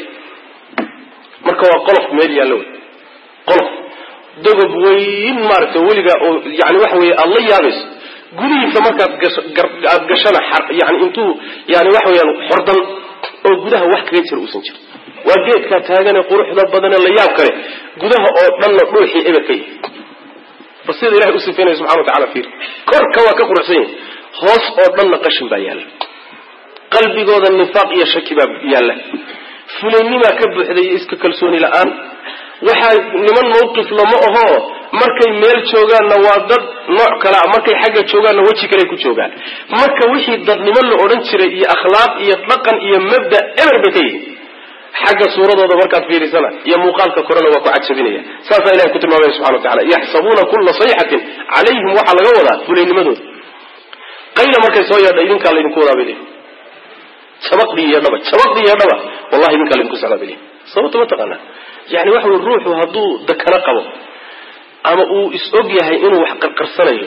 [SPEAKER 1] marka waa qolof meel yaallo wey qolof dogob weyn maaragtay weligaa oo yani waxa weeye aada la yaabayso gudihiisa markaad aada gashana yani intuu yani waxa weyaan xordan oo gudaha wax kaga jira uusan jiro waa geedkaa taagane quruxda badane la yaab kale gudaha oo dhanna dhuuxii eber ka yahay bal sida ilahay u sifaynaya subxana wa tacala fiir korka waa ka quruxsan yahay hoos oo dhanna qashin baa yaalla qalbigooda nifaaq iyo shaki baa yaalla fulaynimaa ka buuxday iyo iska kalsooni la-aan waxaa niman mawqif lama ahoo markay meel joogaanna waa dad nooc kalea markay xagga joogaanna weji kale ku joogaan marka wixii dadnimo la odhan jiray iyo akhlaaq iyo dhaqan iyo mabda eber bay ka yihin xagga suuradooda markaad fiirisana iyo muuqaalka korena waa ku cajabinaya saasaa ilahay ku tilmaamaya subxana wa tacala yaxsabuuna kulla sayxatin calayhim waxaa laga wadaa fulaynimadooda qayla markay soo yeedha idinkaa laydinku wadaa bay leeyihin jabaqdii iyo dhaba jabaqdii iyo dhaba wallahi idinkaa laydinku socdaa bay leeyihin sababta ma taqaanaa yani waxa wey ruuxu hadduu dakano qabo ama uu is-og yahay inuu wax qarqarsanayo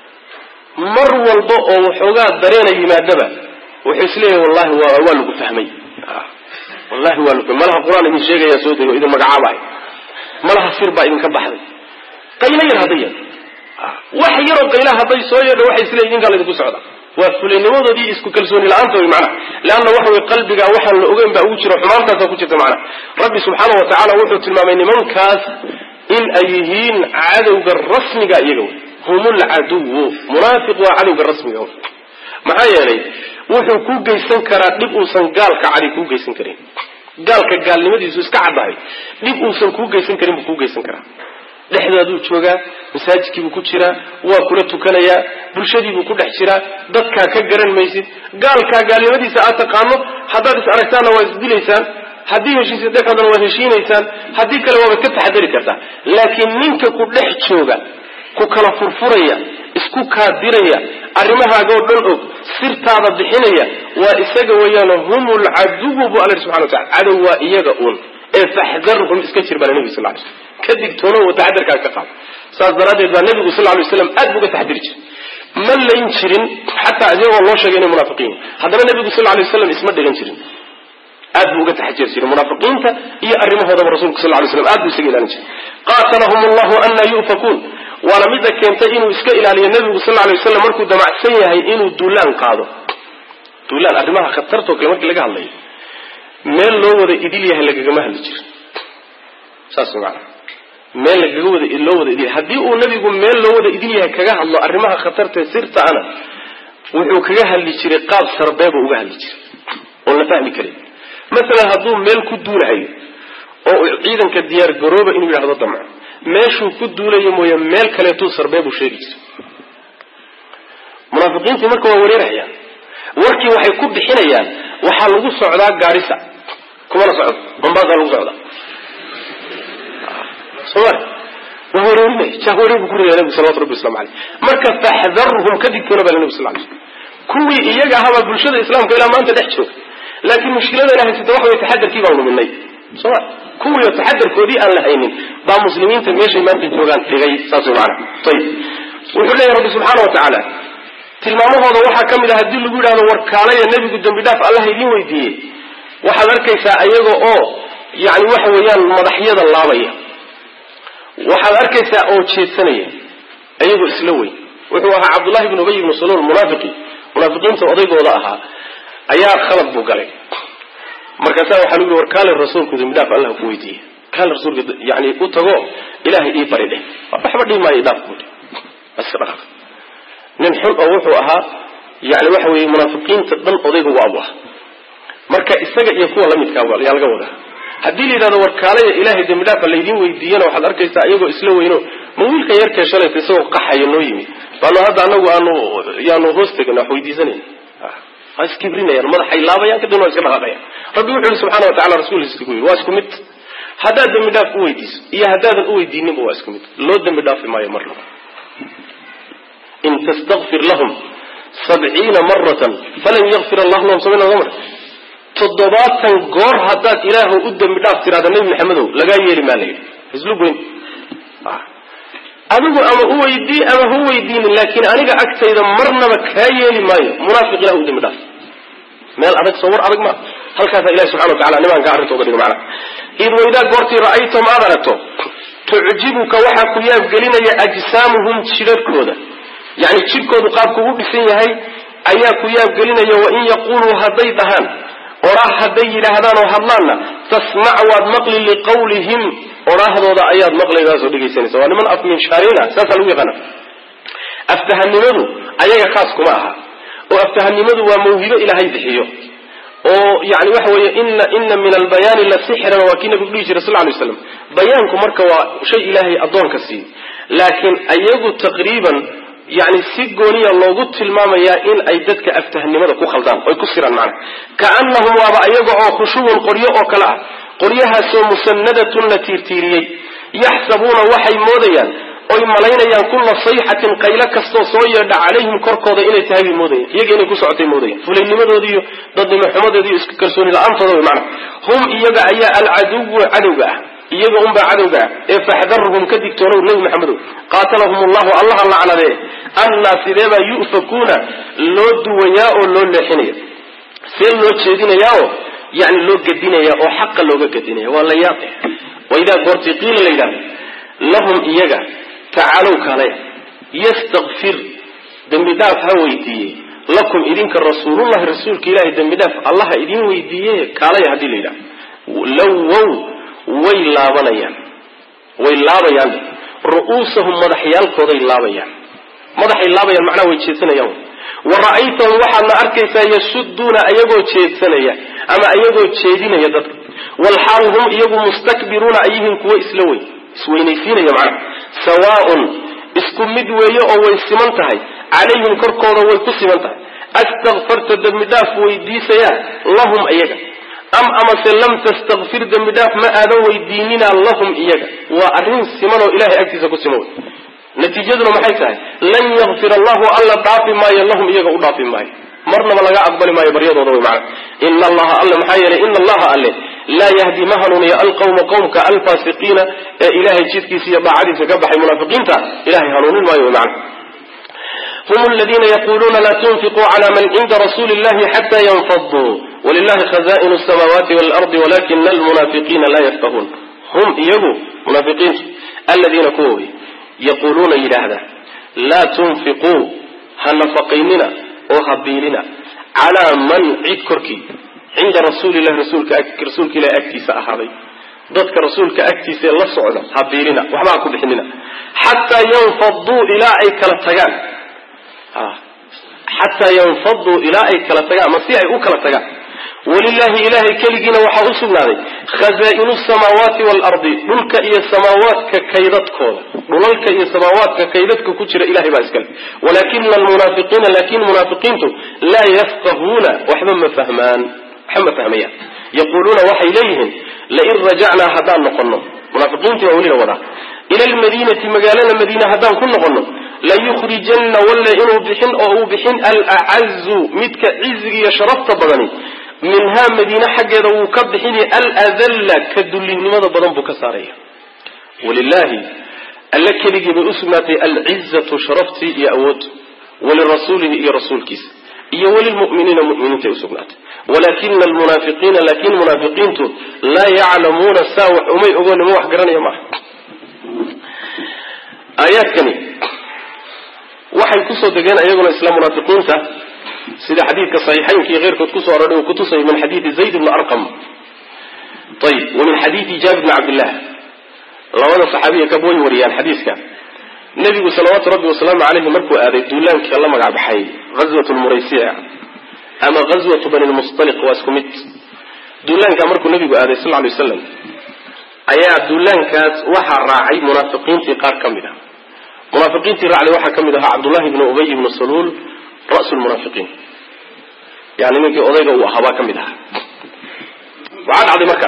[SPEAKER 1] mar walba oo waxoogaa dareena yimaadaba wuxuu isleeyahay wallahi waa waa lagu fahmay wallahi waa lagu malaha qur-aan idin sheegayaa soo dego idin magacaabahay malaha sir baa idinka baxday qaylo yar hadday yeedho wax yaroo qayla hadday soo yeedho waxay isleeyihin idinkaa laydinku socda waa fulaynimadoodii isku kalsooni la-aanta wey macnaha leanna waxa wey qalbigaa waxaan la ogeyn baa ugu jira xumaantaasaa ku jirta macnaha rabbi subxaana wa tacaala wuxuu tilmaamay nimankaas in ay yihiin cadowga rasmiga iyaga wey hum lcaduwu munaafiq waa cadowga rasmiga maxaa yeelay wuxuu ku geysan karaa dhib uusan gaalka cadi kuu geysan karin gaalka gaalnimadiisu iska caddahay dhib uusan kuu geysan karin buu kuu geysan karaa dhexdaaduu joogaa masaajidkiibuu ku jiraa waa kula tukanayaa bulshadiibuu ku dhex jiraa dadkaa ka garan maysid gaalkaa gaalnimadiisa aad taqaano haddaad is aragtaanna waa isdilaysaan haddii heshiisa dhexoodana waad heshiinaysaan haddii kale waabaad ka taxadari kartaa laakiin ninka ku dhex jooga ku kala furfuraya isku kaadiraya arrimahaagoo dhan og sirtaada bixinaya waa isaga weeyaano hum lcaduwu bu alla subxana watacala cadow waa iyaga uun ee faxdarhum iska jir baa nebiga sal ly slm ka digtoono wa taxadarkaaga ka qaado saas daraaddeed baa nebigu sal lay slam aad bu uga taxadiri jiray ma layn jirin xataa iyagoo loo sheegay inay munaafiqiin haddana nebigu sal lay waslam isma dhigan jirin aad buu uga taxajiri jiray munaafiqiinta iyo arrimahoodaba rasulku sal lay slam aad buu isaga ilaalin jiray qaatalahum allahu ana yu'fakuun waana midda keentay inuu iska ilaaliyo nebigu sal lay waslam markuu damacsan yahay inuu duulaan qaado duulaan arrimaha khatartoo kale markii laga hadlayo meel loo wada idil yahay lagagama hadli jiro saas maana meel lagaga wada loo wada idil haddii uu nebigu meel loo wada idil yahay kaga hadlo arrimaha khatartae sirtaana wuxuu kaga hadli jiray qaab sarbeebuu uga hadli jiray oon la fahmi karin masalan hadduu meel ku duulahayo oo uu ciidanka diyaar garooba inuu yidhahdo damco meeshuu ku duulayo mooye meel kaleetuu sarbeebuu sheegi jiray munaafiqiintii marka waa wareerayaan warkii waxay ku bixinayaan waxaa lagu socdaa gaarisa kumana socdo bambaasaa lagu socdaa soma waa wareerinaya jah wareer buu ku ridaya nebigu salawatu rabbi waslamu aleyh marka faxdarhum ka digtoona baa nebigu sal lay slm kuwii iyaga ahabaa bulshada islaamka ilaa maanta dhex jooga laakiin mushkiladana haysata waxa way taxadarkii baan luminay soma kuwiio taxadarkoodii aan la haynin baa muslimiinta meeshay maanta joogaan dhigay saas way maana ayib wuxuu leeyahy rabbi subxaana wa tacaala tilmaamahooda waxaa ka mid ah haddii lagu yidhahdo warkaalaya nebigu dembi dhaaf allah idiin weydiiyey waxaad arkaysaa iyaga oo yani waxa weeyaan madaxyada laabaya waxaad arkaysaa oo jeedsanaya iyagoo isla weyn wuxuu ahaa cabdullahi bn ubay ibnu saluul munaafiqi munaafiqiinta odaygooda ahaa ayaa khalad buu galay markaasaa waxaa lagu yihi war kaale rasuulku dembi dhaaf allah ku weydiiyey kaale rasuulka yani u tago ilaahay ii bari dheh waxba dhihi maayo dhaaf buu iska dhaqaaq nin xun oo wuxuu ahaa yani waxa weeye munaafiqiinta dhan odayga u abu ah marka isaga iyo kuwa lamidkaa yaa laga wadaa haddii la yidhahdo warkaalaya ilaahay dembi dhaafa laydiin weydiiyana waxaad arkaysaa iyagoo isla weyno ma wiilkan yarkee shalayta isagoo qaxayo noo yimi baanu hadda anagu aanu yaanu hoos tegin wax weydiisanayn waa iskibrinayaan madaxay laabayaan kadibna waa iska dhaqaaqayaan rabbi wuxu yihi subxana wa tacala rasuulkiisa ku yidhi waa isku mid haddaad dembi dhaaf u weydiiso iyo haddaadan u weydiininba waa isku mid loo dembi dhaafi maayo marnaba in tastakfir lahum sabciina maratan falan yakfir allahu lahum sabciina mar toddobaatan goor haddaad ilaahu u dembi dhaaf tiraada nebi maxamedow lagaa yeeli maa la yidhi islu goyn adigu ama u weydii ama hu weydiinin laakiin aniga agtayda marnaba kaa yeeli maayo munaafiq ilah u dembi dhaaf meel adag soo war adag ma halkaasaa ilahi subxana wa tacala nimaanka arrintooda dhigo macana id waydaa goortii ra'aytum aad aragto tucjibuka waxaa ku yaabgelinaya ajsaamuhum jidharhkooda yani jidhkoodu qaabku u dhisan yahay ayaa ku yaabgelinaya wain yaquluu hadday dhahaan odhaah hadday yidhaahdaan oo hadlaanna tasmac waad maqli liqawlihim odhaahdooda ayaad maqlaydaasoo dhegaysanaysa waa niman afminshaarina saasaa lagu yaqaana aftahanimadu ayaga khaas kuma aha oo aftahanimadu waa mawhibo ilaahay bixiyo oo yani waxa weeye ina ina min albayaani la sixran waa kii nabigu dhihi jiray sal lay slam bayaanku marka waa shay ilaahay addoonka siiyey laakiin ayagu taqriiban yani si gooniya loogu tilmaamayaa in ay dadka aftahnimada ku khaldaan oy ku siraan macna kaanahum waaba ayaga oo khushubun qoryo oo kale ah qoryahaasoo musanadatun la tiirtiiriyey yaxsabuuna waxay moodayaan oy malaynayaan kulla sayxatin qaylo kastoo soo yeedha calayhim korkooda inay tahay bay moodayaan iyaga inay ku socotay moodayaan fulaynimadoodi iyo dadnimo xumadeeda iyo iska kalsooni la-aantooda way macna hum iyaga ayaa alcaduwu cadowga ah iyaga unbaa cadowga ah ee faxdarhum ka digtoonow nebi maxamedow qaatalahum allahu allaha lacnadee annaa sideebaa yu'fakuuna loo duwayaa oo loo leexinaya see loo jeedinayaao yani loo gedinaya oo xaqa looga gedinaya waa la yaaqe waidaa goortii qiila la yidhahdo lahum iyaga tacaalow kaalaya yastakfir dembi dhaaf ha weydiiye lakum idinka rasuulullahi rasuulka ilaahay dembi dhaaf allaha idin weydiiye kaalaya haddii la yidhahdo lowow way laabanayaan way laabayaan ru'uusahum madaxyaalkooday laabayaan madaxay laabayaan macnaha way jeedsanayaan wa ra'aytahum waxaadna arkaysaa yasuduuna ayagoo jeedsanaya ama ayagoo jeedinaya dadka walxaal hum iyagu mustakbiruuna ayihiin kuwo isla weyn isweynaysiinaya macnaha sawaaun isku mid weeye oo way siman tahay calayhim korkooda way ku siman tahay astakfarta dembi dhaaf weydiisayaa lahum iyaga am amase lam tastakfir dembi dhaaf ma aadan weydiinina lahum iyaga waa arrin siman oo ilahay agtiisa ku siman wey natiijaduna maxay tahay lan yakfir allahu alla dhaafi maayo lahum iyaga u dhaafi maayo marnaba laga aqbali maayo baryadooda wey macana ina allaha alle maxaa yeelay ina allaha alle laa yahdi ma hanuuniyo alqawma qowmka alfaasiqiina ee ilahay jidkiisa iyo daacadiisa ka baxay munaafiqiinta ilahay hanuunin maayo wey macana hum aladiina yaquluuna la tunfiquu cala man cinda rasuuli illahi xata yanfaduu walilahi khaza'inu samaawaati waalardi walakina almunaafiqiina laa yafqahuun hum iyagu munaafiqiintu aladiina kuwa wey yaquuluuna yidhaahda laa tunfiquu ha nafaqaynina oo ha biilina calaa man cid korkii cinda rasuulillahi rasuulka rasuulka ilahi agtiisa ahaaday dadka rasuulka agtiisa ee la socda ha biilina waxba ha ku bixinina xataa yanfaduu ilaa ay kala tagaan xataa yanfaduu ilaa ay kala tagaan ama si ay u kala tagaan walilahi ilahay keligiina waxaa u sugnaaday khazaa-inu samaawaati waalardi dhulka iyo samaawaadka kaydadkooda dhulalka iyo samaawaadka kaydadka ku jira ilahay baa iskale walakina almunaafiqiina laakin munaafiqiintu laa yafqahuuna waxba ma fahmaan waxba ma fahmayaan yaquuluuna waxay leeyihiin lain rajacnaa haddaan noqono munaafiqiintii baa welina wadaa ila almadiinati magaalada madiina haddaan ku noqono layukhrijanna walle inuu bixin oo uu bixin alacazu midka ciziga iyo sharafta badani minhaa madiine xaggeeda wuu ka bixini aladalla ka dullinimada badan buu ka saaraya walilahi alle keligii bay usugnaatay alcizatu sharaftii iyo awood walirasuulihi iyo rasuulkiisa iyo walilmu'miniina mu'miniintay usugnaatay walakina almunaafiqiina laakin munaafiqiintu laa yaclamuuna saa wax umay ogoon ma wax garanaya maaha aayaadkani waxay kusoo degeen ayaguna isla munaafiqiinta sida xadiidka saxiixaynka iyo keyrkood kusoo aroray uu kutusay min xadiidi zayd bni arqam ayib wa min xadiidi jaabir bni cabdillah labada saxaabiya kab way wariyaan xadiiska nebigu salawaatu rabbi wasalaamu caleyhi markuu aaday duulaankii la magac baxay ghazwat lmuraysiya ama ghazwatu bani lmustaliq waa isku mid duulaankaa markuu nebigu aaday sal lay waslam ayaa duulaankaas waxaa raacay munaafiqiintii qaar ka mid ah munaafiqiintii raacday waxaa ka mid ahaa cabdullahi ibnu ubay ibnu saluul ra'su lmunaafiqiin yani ninkii odayga uu ahaa baa ka mid ahaa waxaa dhacday marka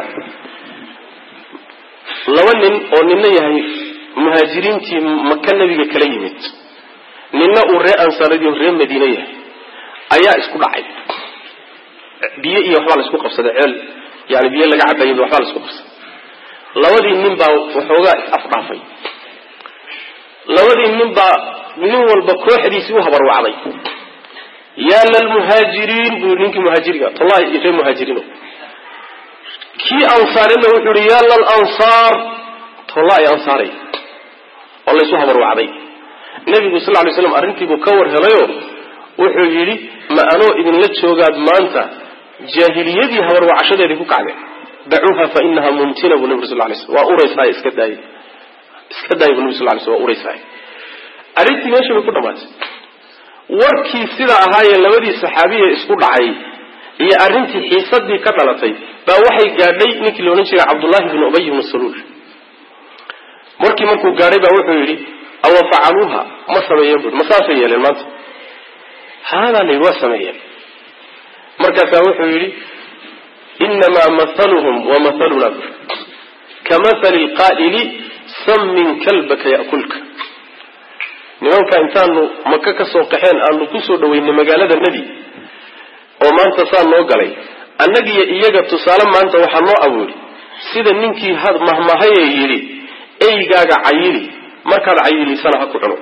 [SPEAKER 1] laba nin oo nina yahay muhaajiriintii maka nebiga kala yimid nina uu ree ansaaradii o ree madiine yahay ayaa isku dhacay biyo iyo waxbaa la isku qabsaday ceel yani biyo laga cabayay waxbaa la isku qabsaday labadii nin baa waxoogaa is afdhaafay labadii nin baa nin walba kooxdiisii u habarwacday yaa lalmuhaajiriin buu ninkii muhaajiriga tallahi iyo ree muhaajiriino kii ansaarina wuxuu yihi yaa lalansaar tallahi ansaaray oo laysu habarwacday nebigu sal lay slam arrintiibuu ka war helayo wuxuu yidhi ma anoo idinla joogaad maanta jaahiliyadii habarwacashadeedii ku kacdeen dacuuha fa inaha mumtina buu nebigu sal lay slam waa uraysaay iska daayay iska daayay buu nebi sal lay slam waa uraysaay arrintii meesha bay ku dhamaatay warkii sida ahaayee labadii saxaabiya isku dhacay iyo arrintii xiisadii ka dhalatay baa waxay gaadhay ninkii la odhan jiray cabdullahi bni ubay bni saluul markii markuu gaadhay baa wuxuu yidhi awa facaluuha ma sameeyeen bui ma saasay yeeleen maanta haadaa layidhi waa sameeyeen markaasaa wuxuu yidhi inamaa mathaluhum wa mathaluna bur kamahali lqaa'ili sammin kalbaka ya'kulka nimanka intaanu maka ka soo qaxeen aanu kusoo dhaweynay magaalada nebi oo maanta saa noo galay annagiyo iyaga tusaale maanta waxaa noo abuuri sida ninkii mahmahayee yidhi eygaaga cayili markaad cayilisana ha ku cuno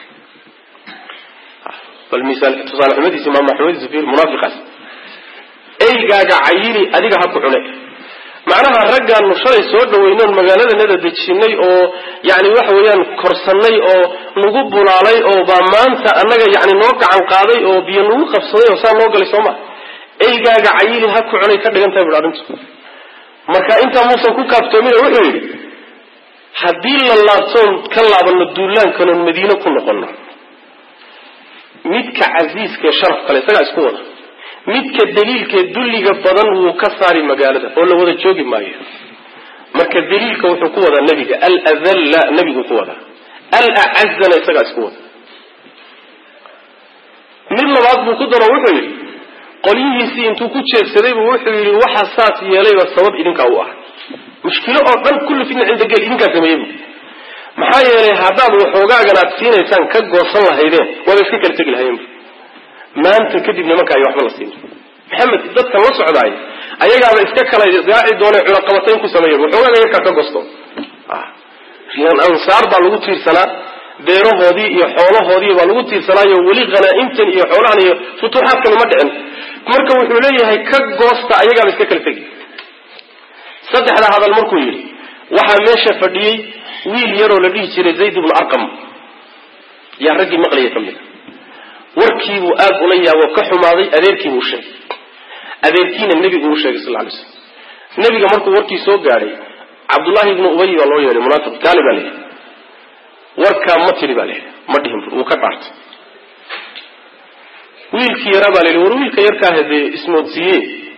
[SPEAKER 1] bal misaal tusaale xumadiisi maama xumadiisi fiir munaafiqaas eygaaga cayili adiga ha ku cune macnaha raggaanu shalay soo dhaweynoon magaaladanada dejinay oo yani waxa weeyaan korsannay oo nagu bulaalay oo baa maanta annaga yani noo gacan qaaday oo biyo nagu qabsaday oo saa noo galay soo ma eygaaga cayili ha ku cunay ka dhigan tahay bui arrintu marka intaa muusan ku kaaftoomin wuxuu yidhi haddii la laabtoon ka laabanno duulaankanoon madiine ku noqono midka casiiskaee sharaf kale isagaa isku wada midka daliilkee dulliga badan wuu ka saari magaalada oo la wada joogi maayo marka daliilka wuxuu ku wadaa nebiga aladalla nebiguu ku wadaa alacazana isagaa isku wada mid labaad buu ku daro wuxuu yidhi qolyihiisii intuu ku jeedsaday buu wuxuu yidhi waxa saas yeelayba sabab idinkaa u ah mushkilo oo dhan kulli fitna cinda gel idinkaa sameeyey bu maxaa yeelay haddaad waxoogaagan aad siinaysaan ka goosan lahaydeen waaba iska kala tegi lahayeen maanta kadib nimanka ay waxba la siin maxamed dadka la socdaay ayagaaba iska kala gaaci doona cunaqabatayn ku sameeya waxoogaaga yarkaa ka gosto ansaar baa lagu tiirsanaa beerahoodii iyo xoolahoodii baa lagu tiirsanaayo weli khanaa'imtan iyo xoolahan iyo futuuxaadkani ma dhicin marka wuxuu leeyahay ka goosta ayagaaba iska kala tegi saddexda hadal markuu yidhi waxaa meesha fadhiyey wiil yaroo la dhihi jiray zayd ibnu arqam yaa raggii maqlaya ka mid a warkiibuu aad ula yaabo ka xumaaday adeerkiibuu sheegay adeerkiina nebiguu sheegay sal lay slam nebiga markuu warkii soo gaadhay cabdullaahi ibnu ubay baa loo yeedhay munaafiq gaali baa layidhi warkaa ma tiri baa layidhi ma dhihin wuu ka dhaartay wiilkii yaraa baa layidhi war wiilka yarkaaha dee ismoodsiiye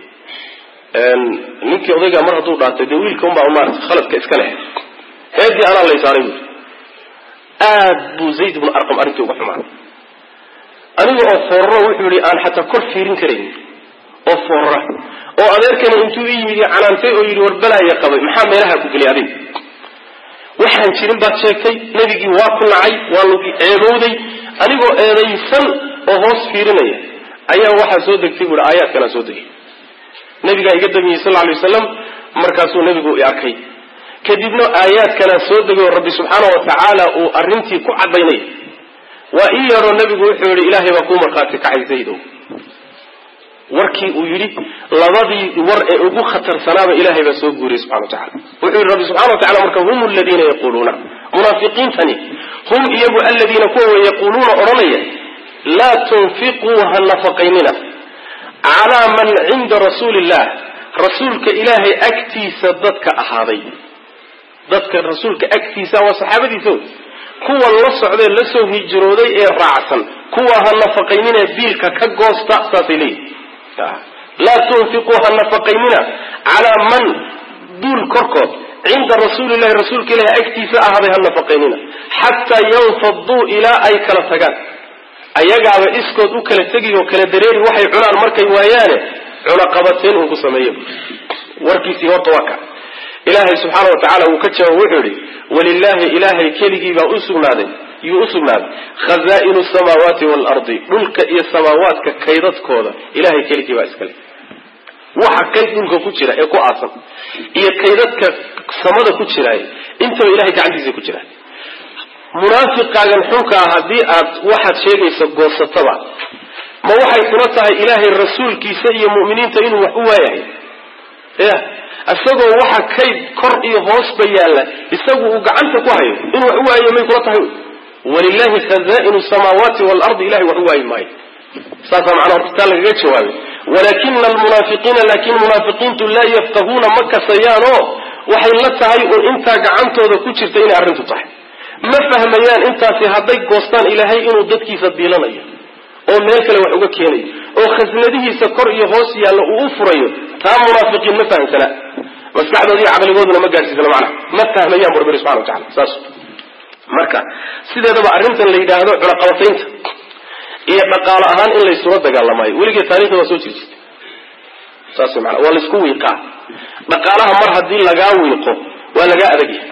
[SPEAKER 1] ninkii odaygaa mar hadduu dhaartay dee wiilka unbaa maarata khaladka iska leh eedii anaa lay saaray buui aad buu zayd ibnu arqam arrintii uga xumaaday aniga oo foorro wuxuu yihi aan xataa kor fiirin karayn oo foorra oo adeerkani intuu i yimid canaantay oo yidhi war balaaya qabay maxaa meelaha ku geliy adig waxaan jirin baad sheegtay nebigii waa ku nacay waa lagu ceebowday anigoo eedaysan oo hoos fiirinaya ayaa waxaa soo degtay buui aayaadkanaa soo degay nabigaa iga damiyey sal lay wasalam markaasuu nebigu i arkay kadibna aayaadkanaa soo degay oo rabbi subxaana wa tacaala uu arrintii ku caddaynaya waa ii yaroo nebigu wuxuu yihi ilaahay baa kuu markhaati kacay zaydow warkii uu yidhi labadii war ee ugu khatarsanaaba ilahay baa soo guuriyey subxana wa tacala wuxuu yihi rabbi subxana wa tacala marka hum aladiina yaquuluuna munaafiqiintani hum iyagu aladiina kuwa yaquuluuna odhanaya laa tunfiquu ha nafaqaynina calaa man cinda rasuuli illah rasuulka ilaahay agtiisa dadka ahaaday dadka rasuulka agtiisa waa saxaabadiisa wey kuwa la socdee la soo hijrooday ee raacsan kuwa ha nafaqaynina biilka ka goosta saasay leeyihin laa tunfiquu ha nafaqaynina calaa man duul korkood cinda rasuulillahi rasuulka ilahi agtiisa ahaaday ha nafaqaynina xataa yanfaduu ilaa ay kala tagaan ayagaaba iskood u kala tegi oo kala dareeri waxay cunaan markay waayaane cunaqabateen uun ku sameeyo warkiisii horta waa ka ilaahay subxaana wa tacala uu ka jawaab wuxuu yihi walilaahi ilaahay keligii baa usugnaaday yuu usugnaaday khazaa'inu samaawaati waalardi dhulka iyo samaawaadka kaydadkooda ilahay keligii baa iskale waxa kayd dhulka ku jira ee ku aasan iyo kaydadka samada ku jiraay intaba ilahay gacantiisa ku jiraan munaafiqaagan xunkaa haddii aad waxaad sheegaysa goosataba ma waxay kula tahay ilaahay rasuulkiisa iyo mu'miniinta inuu wax u waayahay ya isagoo waxa kayd kor iyo hoosba yaalla isagu uu gacanta ku hayo inuu wax u waayo may kula tahay walilahi khazaa'inu samaawaati waalardi ilahay wax u waayi maayo saasaa macnaa horta taa lagaga jawaabay walakina almunaafiqiina laakin munaafiqiintu laa yaftahuuna ma kasayaanoo waxay la tahay uun intaa gacantooda ku jirta inay arrintu tahay ma fahmayaan intaasi hadday goostaan ilaahay inuu dadkiisa diilanayo oo meel kale wax uga keenayo oo khasnadihiisa kor iyo hoos yaalla uu u furayo taa munaafiqiin ma fahamsana maskaxdooda iyo caqligooduna ma gaadhsiisana macnaha ma fahmayaan bu rabbi subxana wa tacala saas marka sideedaba arrintan la yidhaahdo cunaqabataynta iyo dhaqaalo ahaan in laysula dagaalamayo weligeed taarikhda waa soo jiri jirtay saas mana waa laysku wiiqaa dhaqaalaha mar haddii lagaa wiiqo waa lagaa adagyahay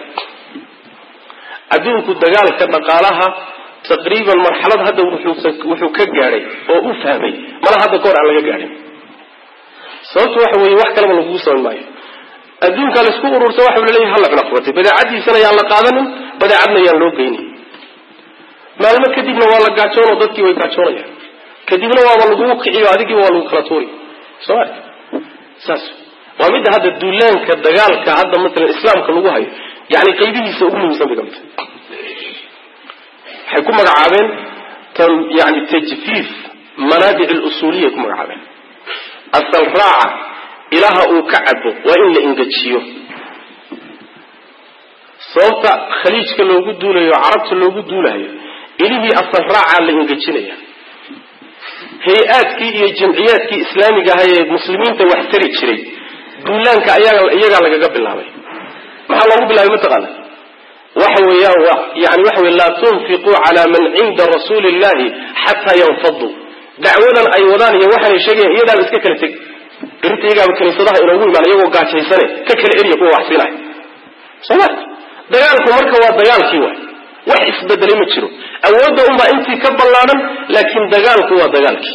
[SPEAKER 1] adduunku dagaalka dhaqaalaha taqriiban marxalad hadda wuxuu ka gaadhay oo u fahmay mala hadda kahor aan laga gaadhin sababtu waxa weeye wax kaleba lagugu samayn maayo adduunkaa laisku urursa waxa laleeyahay hala cunaqabatay badeecadiisana yaan la qaadanin badeecadna yaan loo geynin maalmo kadibna waa la gaajoonoo dadkii way gaajoonayaan kadibna waaba lagugu kiciyo adigiiba waa lagu kala tuuri soo ma saas waa midda hadda duulaanka dagaalka hadda matalan islaamka lagu hayo yani qaybihiisa ugu muhiimsan bay ka mid tahay waxay ku magacaabeen yani tajfiif manaadic lusuuliya ku magacaabeen asal raaca ilaha uu ka cabo waa in la ingejiyo sababta khaliijka loogu duulayo carabta loogu duulayo ilihii asal raacaa la ingejinaya hay-aadkii iyo jamciyaadkii islaamiga ahaa ee muslimiinta wax tari jiray duulaanka iyagaa lagaga bilaabay maxaa loogu bilaabay mataqaana waxa weeyaan wa yani waxa wey laa tunfiquu cala man cinda rasuuli illahi xataa yanfaduu dacwadan ay wadaan iyo waxaanay sheegayan iyadaaba iska kala teg irinta iyagaaba kaniisadaha inoogu imaan iyagoo gaajaysane ka kala eriya kuwa wax siinaya soma dagaalku marka waa dagaalkii waay wax isbedelay ma jiro awoodda unbaa intii ka ballaadhan laakiin dagaalku waa dagaalkii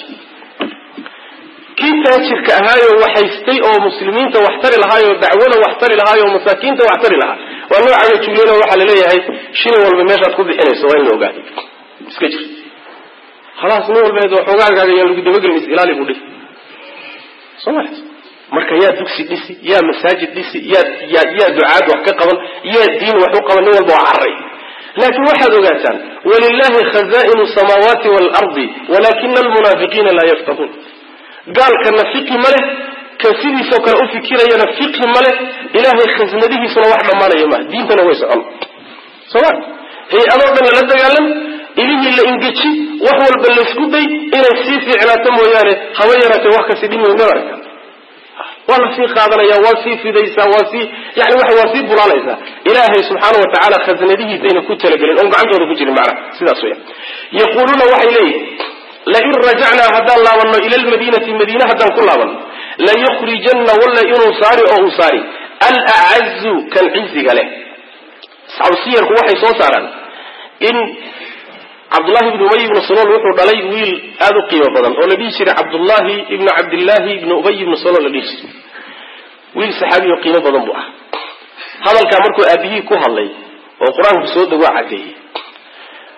[SPEAKER 1] kii taajirka ahaayo waxaystay oo muslimiinta wax tari lahaayoo dacwada wax tari lahaay oo masaakiinta wax tari lahaa waa noocaga juuliyana waxaa laleeyahay shilin walba meeshaad ku bixinayso waa in la ogaado iska jir khalaas nin walba waxoogaagaaga yaan lagu dabagelin is ilaali buu dhihi soo ma marka yaa dugsi dhisi yaa masaajid dhisi yaa yaa yaa ducaad wax ka qaban yaa diin wax u qaban nin walba waa carray laakiin waxaad ogaataan walilahi khazaa'inu samaawaati waalardi walakina almunaafiqiina laa yafqahuun gaalkana fiqhi ma leh kan sidiisoo kale u fikirayana fiqhi ma leh ilaahay khasnadihiisuna wax dhammaanaya maaha diintana way socon soma hay-adoo dhan lala dagaalam ilihii la ingeji wax walba laysku day inay sii fiicnaato mooyaane haba yaraatee wax kasi dhimi ma arka waa la sii qaadanaya waa sii fidaysaa waa sii yani waa waa sii bulaalaysaa ilaahay subxaana wa tacaala khasnadihiisayna ku talagelin oon gacantooda ku jirin macnaha sidaas weya yaquuluuna waxay leeyihin lain rajacnaa haddaan laabanno ila lmadiinati madiine haddaan ku laabanno layukhrijanna walla inuu saari oo uu saari alacazu kan ciziga leh asxaabu siyarku waxay soo saaraan in cabdullahi ibnu ubay ibnu salool wuxuu dhalay wiil aada u qiimo badan oo la dhihi jiray cabdullahi ibnu cabdillahi ibnu ubay ibnu salool la dhihi jiray wiil saxaabi oo qiimo badan buu ah hadalkaa markuu aabihii ku hadlay oo qur-aanku soo degoo caddeeyey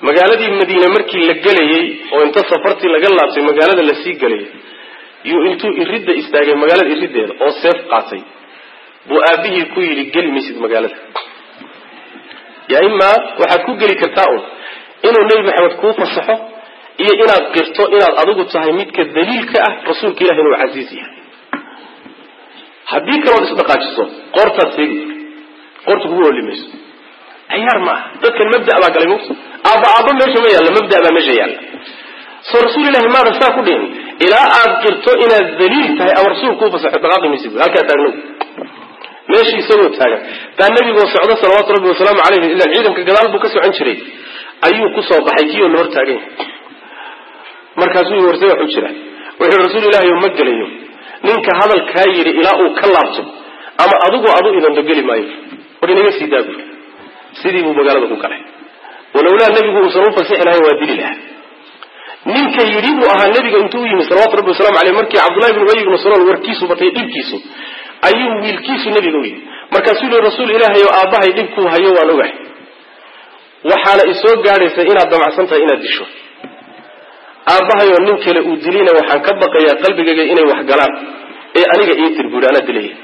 [SPEAKER 1] magaaladii madiine markii la gelayey oo inta safartii laga laabtay magaalada lasii gelayay yuu intuu iridda istaagay magaalada iriddeeda oo seef qaatay buu aabihii ku yidhi geli maysid magaalada ya imaa waxaad ku geli kartaa un inuu nebi maxamed kuu fasaxo iyo inaad qirto inaad adigu tahay midka daliilka ah rasuulka ilahi inuu casiiz yahay haddii kalood isdhaqaajiso qoortaad seegi qoorta kugu oli mayso ciyaar maaha dadkan mabda baa galay mugta aabba aabba meesha ma yaalla mabda baa meesha yaalla soo rasuul ilahi maada saa ku dhihin ilaa aad qirto inaad daliil tahay ama rasuul kuu fasaxo dhaqaaqi maysid halkaa taagnow meeshii isagoo taagan baa nebigoo socdo salawaatu rabbi wasalaamu calayhi ilan ciidanka gadaal buu ka socon jiray ayuu kusoo baxay kii oo la hor taagan yahay markaasuu i warse waxu jira wuxuu rasuul ilaahi ma gelayo ninka hadalkaa yidhi ilaa uu ka laabto ama adigu adu idando geli maayo war inaga sii daabu sidii buu magaalada ku galay walowlaa nebigu uusan u fasixi lahayn waa dili lahaa ninka yidhi buu ahaa nebiga intuu u yimi salawatu rabbi wasalamu aleyh markii cabdullahi bn ubay ibnu salool warkiisu batay dhibkiisu ayuu wiilkiisu nebiga u yidhi markaasuu yihi rasuul ilaahay oo aabbahay dhibkuu hayo waan ogahay waxaana isoo gaadhaysa inaad damacsan tahay inaad disho aabbahayoo nin kale uu dilina waxaan ka baqayaa qalbigayga inay wax galaan ee aniga ii tir buuhi anaa dilaya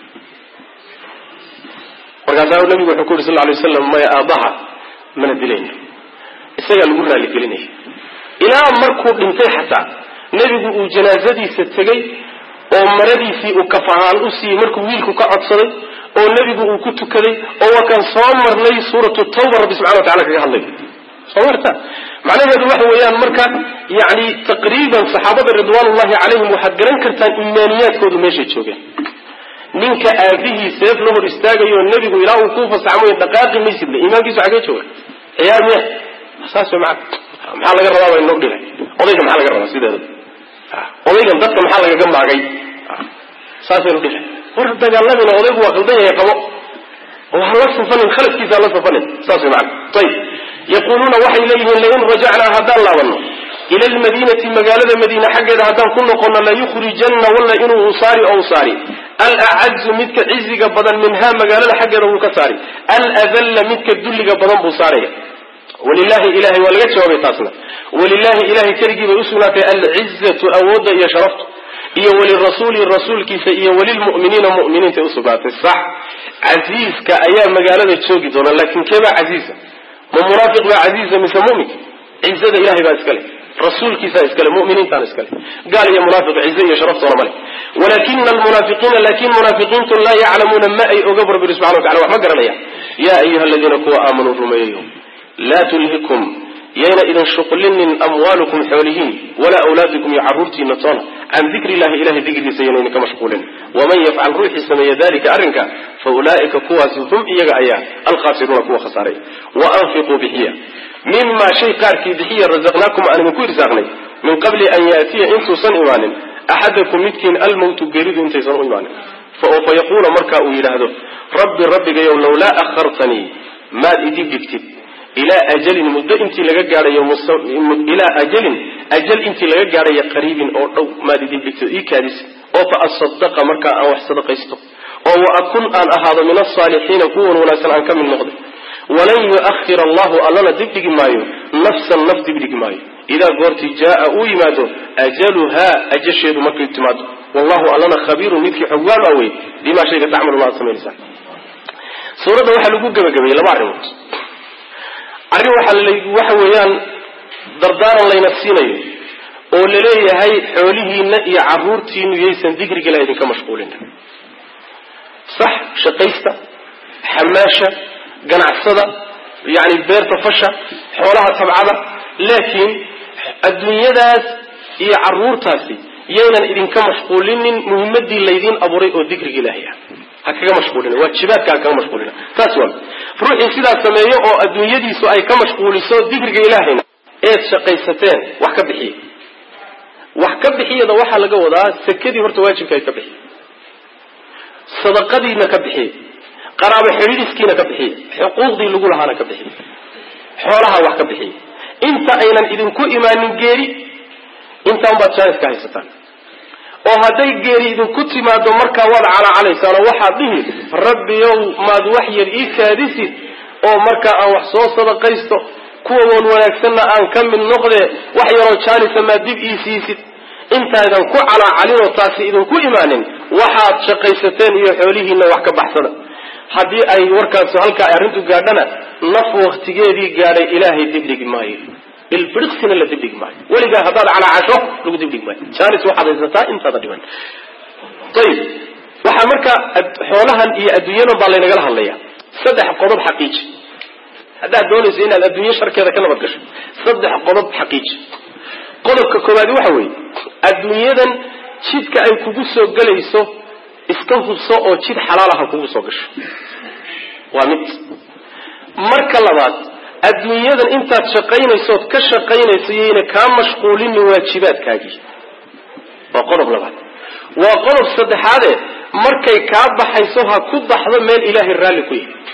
[SPEAKER 1] markaasaa nabigu wuxuu ku yuri sal lay waslam maya aabbaha mana dilayno isagaa lagu raaligelinaya ilaa markuu dhintay xataa nebigu uu janaasadiisa tegey oo maradiisii uu kafahaan u siiyey markuu wiilku ka codsaday oo nebigu uu ku tukaday oo waa kan soo marnay suuratu tawba rabbi subxana wa tacala kaga hadlay soo marta macnaheedu waxa weeyaan marka yani taqriiban saxaabada ridwaanullahi calayhim waxaad garan kartaan imaaniyaadkoodu meeshay joogeen ninka aabihii seef la hor istaagayo nebigu ilaa uu kuu fasaxmoy dhaqaaqi maysidle iimaankiisu xagee jooga ciyaar miya saas wey maa maxaa laga rabaa baa inoo dhilay odayga maxaa laga rabaa sideeda odaygan dadka maxaa lagaga maagay saasaynu dhilay war dagaalamina odaygu waa qaldan yahay qabo oo ha la safanin khaladkiisa ha la safanin saas wey maana ayib yaquuluuna waxay leeyihiin lain rajacnaa haddaan laabano ila lmadiinati magaalada madiine xaggeeda haddaan ku noqono layukhrijanna walla inuu usaari oo usaari alacazu midka ciziga badan minhaa magaalada xaggeeda wuu ka saari aladalla midka dulliga badan buu saaraya walilahi ilahay waa laga jawaabay taasna walilahi ilahay keligii bay usugnaatay alcizatu awoodda iyo sharaftu iyo walirasuuli rasuulkiisa iyo walilmu'miniina mu'miniintay usugnaatay sax casiiska ayaa magaalada joogi doona laakiin keebaa casiisa ma munaafiq baa casiisa mise muminka cizada ilahay baa iskale rasuulkiisaa iskale muminiintaana iskale gaal iyo munaafiq cize iyo sharaftoona male walakina almunaafiqiina laakin munaafiqiintu laa yaclamuuna ma ay oga bu rabbi subxana wa tacala wax ma garanayaan yaa ayuha aladiina kuwa aamanuu rumeeyayo laa tulhikum yayna idin shuqlinin amwaalukum xoolihiin walaa awlaadukum iyo caruurtiina toona can dikri illahi ilahay dikrigiisa yana idinka mashquulin waman yafcal ruuxii sameeya dalika arrinka fa ulaa'ika kuwaasi hum iyaga ayaa alkhaasiruuna kuwa khasaaray wa anfiquu bixiya mima shay qaarkii bixiya razaqnaakum aan idinku irsaaqnay min qabli an yaatiya intuusan imaanin axadakum midkiin almowtu geeridu intaysan u imaanin fa yaquula markaa uu yidhaahdo rabbi rabbigayow lawlaa akhartanii maad idib dhigtid ilaa ajalin muddo intii laga gaadhayo ilaa ajalin ajal intii laga gaadhayo qariibin oo dhow maad idib dhigtid ii kaadis oo fa asadaqa markaa aan wax sadaqaysto oo wa akun aan ahaado min asaalixiina kuwan wanaagsan aan ka mid noqday walan yuahir allahu allana dibdhigi maayo nafsan naf dibdhigi maayo idaa goortii jaaa uu yimaado ajaluhaa ajasheedu markay timaado wallahu allana khabiirun midkii xoggaan awey bimaa shayga tacmaluna aad samaynaysaa suuradda waxaa lagu gebagabeeyey laba arrimood arrin waxaa waxa weeyaan dardaaran layna siinayo oo laleeyahay xoolihiina iyo caruurtiinu yaysan dikriga la idinka mashquulin sax shaqaysta xamaasha ganacsada yani beerta fasha xoolaha tabcada laakiin adduunyadaas iyo caruurtaasi yaynan idinka mashquulinin muhimadii laydiin abuuray oo dikriga ilaahay ah ha kaga mashquulina waajibaadka ha kaga mashquulina taas waa ruuxii sidaas sameeyo oo adduunyadiisu ay ka mashquuliso dikriga ilaahayna eed shaqaysateen wax ka bixiya wax ka bixiyada waxaa laga wadaa sekadii horta waajibka ay ka bixiya sadaqadiina ka bixiya qaraabo xidhiidhiskiina ka bixiya xuquuqdii lagu lahaana ka bixiya xoolaha wax ka bixiya inta aynan idinku imaanin geeri intaan baad jaaniska haysataan oo hadday geeri idinku timaado markaa waad calacalaysaan oo waxaad dhihi rabbiyow maad wax yar ii kaadisid oo markaa aan wax soo sadaqaysto kuwa wan wanaagsanna aan ka mid noqdee wax yaroo jaalisa maa dib ii siisid intaydan ku calaacalinoo taasi idinku imaanin waxaad shaqaysateen iyo xoolihiinna wax ka baxsada haddii ay warkaas halkaa ay arrintu gaadhana naf waktigeedii gaadhay ilaahay dibdhigi maayo ilbiriqsina la dibdhigi maayo weligaa haddaad calaacasho lagu dibdhigi maayo jaalis waxaad haysataa intaada dhiman ayib waxaa marka xoolahan iyo adduunyadan baa laynagala hadlaya saddex qodob xaqiiji haddaad doonayso inaad adduunyo sharkeeda ka nabad gasho saddex qodob xaqiiji qodobka koowaadi waxa weeye adduunyadan jidka ay kugu soo gelayso iska hubso oo jid xalaalaha kugu soo gasho waa mid marka labaad adduunyadan intaad shaqaynaysood ka shaqaynayso yayna kaa mashquulinin waajibaadkaagii waa qodob labaad waa qodob saddexaade markay kaa baxayso ha ku baxdo meel ilaahay raalli ku yahay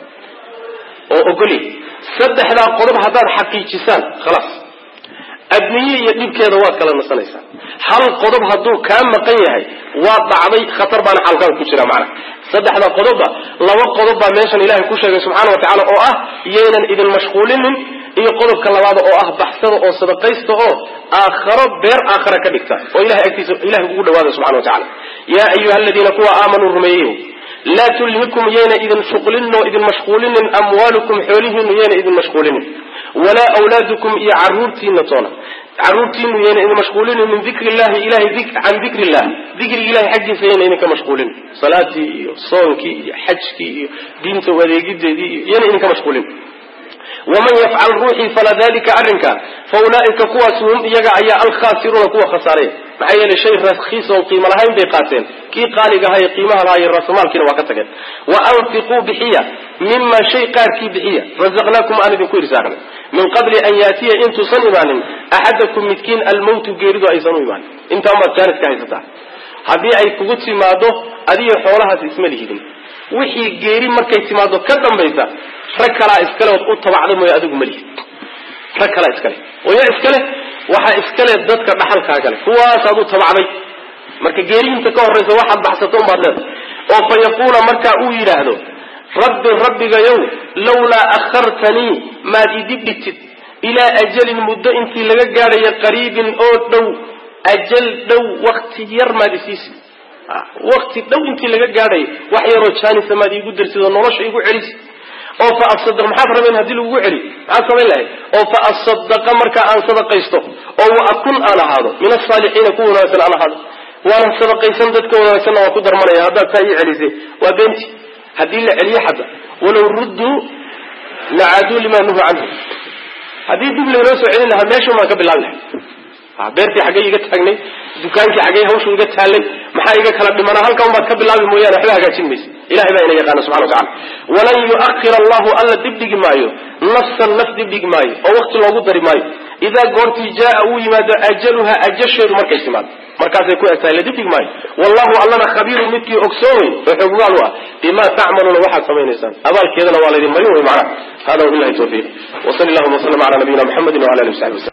[SPEAKER 1] oo ogolya saddexdaa qodob haddaad xaqiijisaan khalaas adduunye iyo dhibkeeda waad kala nasanaysaa hal qodob hadduu kaa maqan yahay waa dhacday khatar baana xalkaan ku jira macna saddexda qodobba laba qodob baa meeshan ilahay ku sheegay subxaana wa tacala oo ah yaynan idin mashquulinin iyo qodobka labaada oo ah baxsada oo sadaqaysta oo aakharo beer aakhara ka dhigta oo ilahay agtiisa ilahay ugu dhawaada subxana wa tacala yaa ayuha aladiina kuwa aamanuu rumeeyeyo laa tulhikum yayna idin shuqlinin oo idin mashquulinin amwaalukum xoolihiinu yayna idin mashquulinin walaa awlaadukum iyo caruurtiina toona caruurtiinu yayna idin mashquulinin min dikri illahi ilahay can dikri illah dikriga ilahay xaggiisa yayna idinka mashquulin salaatii iyo soonkii iyo xajkii iyo diinta adeegideedii iyo yayna idinka mashquulin waman yafcal ruuxii fala dalika arrinka fa ulaa'ika kuwaas hum iyaga ayaa alkhaasiruuna kuwa khasaaray maxaa yeelay shay rakiis oon qiimo lahayn bay qaateen kii qaaliga ahaa ee qiimaha lahaa iyo raasmaalkiina waa ka tageen wa anfiquu bixiya mima shay qaarkii bixiya razaqnaakum aan idinku irsaaqnay min qabli an yaatiya intuusan imaanin axadakum midkiin almawtu geeridu aysan u imaanin intaan baad jaanis ka haysataa haddii ay kugu timaado adiyo xoolahaas isma lihidin wixii geeri markay timaado ka dambaysa rag kalaa iskale ood u tabacda mooye adigu malihid rag kalaa iskale oo yaa iskale waxaa iskale dadka dhaxalkaaga le kuwaasaad u tabacday marka geeriinta ka horraysa waxaad baxsato unbaad leedahay oo fa yaquula markaa uu yidhaahdo rabbi rabbigayow lawlaa akhartanii maad idib dhigtid ilaa ajalin muddo intii laga gaadhayo qariibin oo dhow ajal dhow wakti yar maad isiisi wakti dhow intii laga gaadhayo wax yaroo jaanisa maad iigu darsid oo nolosha igu celis oo fa asadaq maxaad rabeen haddii lagugu celi maxaad samayn lahayd oo fa asadaqa markaa aan sadaqaysto oo wa akun aan ahaado min asaalixiina kuwa wanaagsan aan ahaado waanan sadaqaysan dadka wanaagsanna waan ku darmanaya haddaad saa ii celisay waa beenti haddii la celiyo xadda walow rudduu lacaaduu limaa nuhu canhu haddii dib laynoo soo celin lahaa meeshun baan ka bilaabi lahay beertii xaggay iga taagnay dukaankii xaggay hawshu iga taallay maxaa iga kala dhimana halkan baad ka bilaabi mooyaane waxba hagaajin maysa ilahay baa ina yaqaana subxana wa tacala walan yu'akhir allahu alla dibdhigi maayo nafsan naf dibdhigi maayo oo wakti loogu dari maayo idaa goortii jaaa uu yimaado ajaluha ajasheedu markay timaado markaasay ku egtahay la dibdhigi maayo wallahu allana khabiirun midkii ogsoomay oo xoggaal u ah bimaa tacmaluuna waxaad samaynaysaan abaalkeedana waa laydin marin wey macnaha hada wabillahi tawfiiq wa sali allahuma waslama cala nabiyina muxamedin wala alihi wasaxbi waslm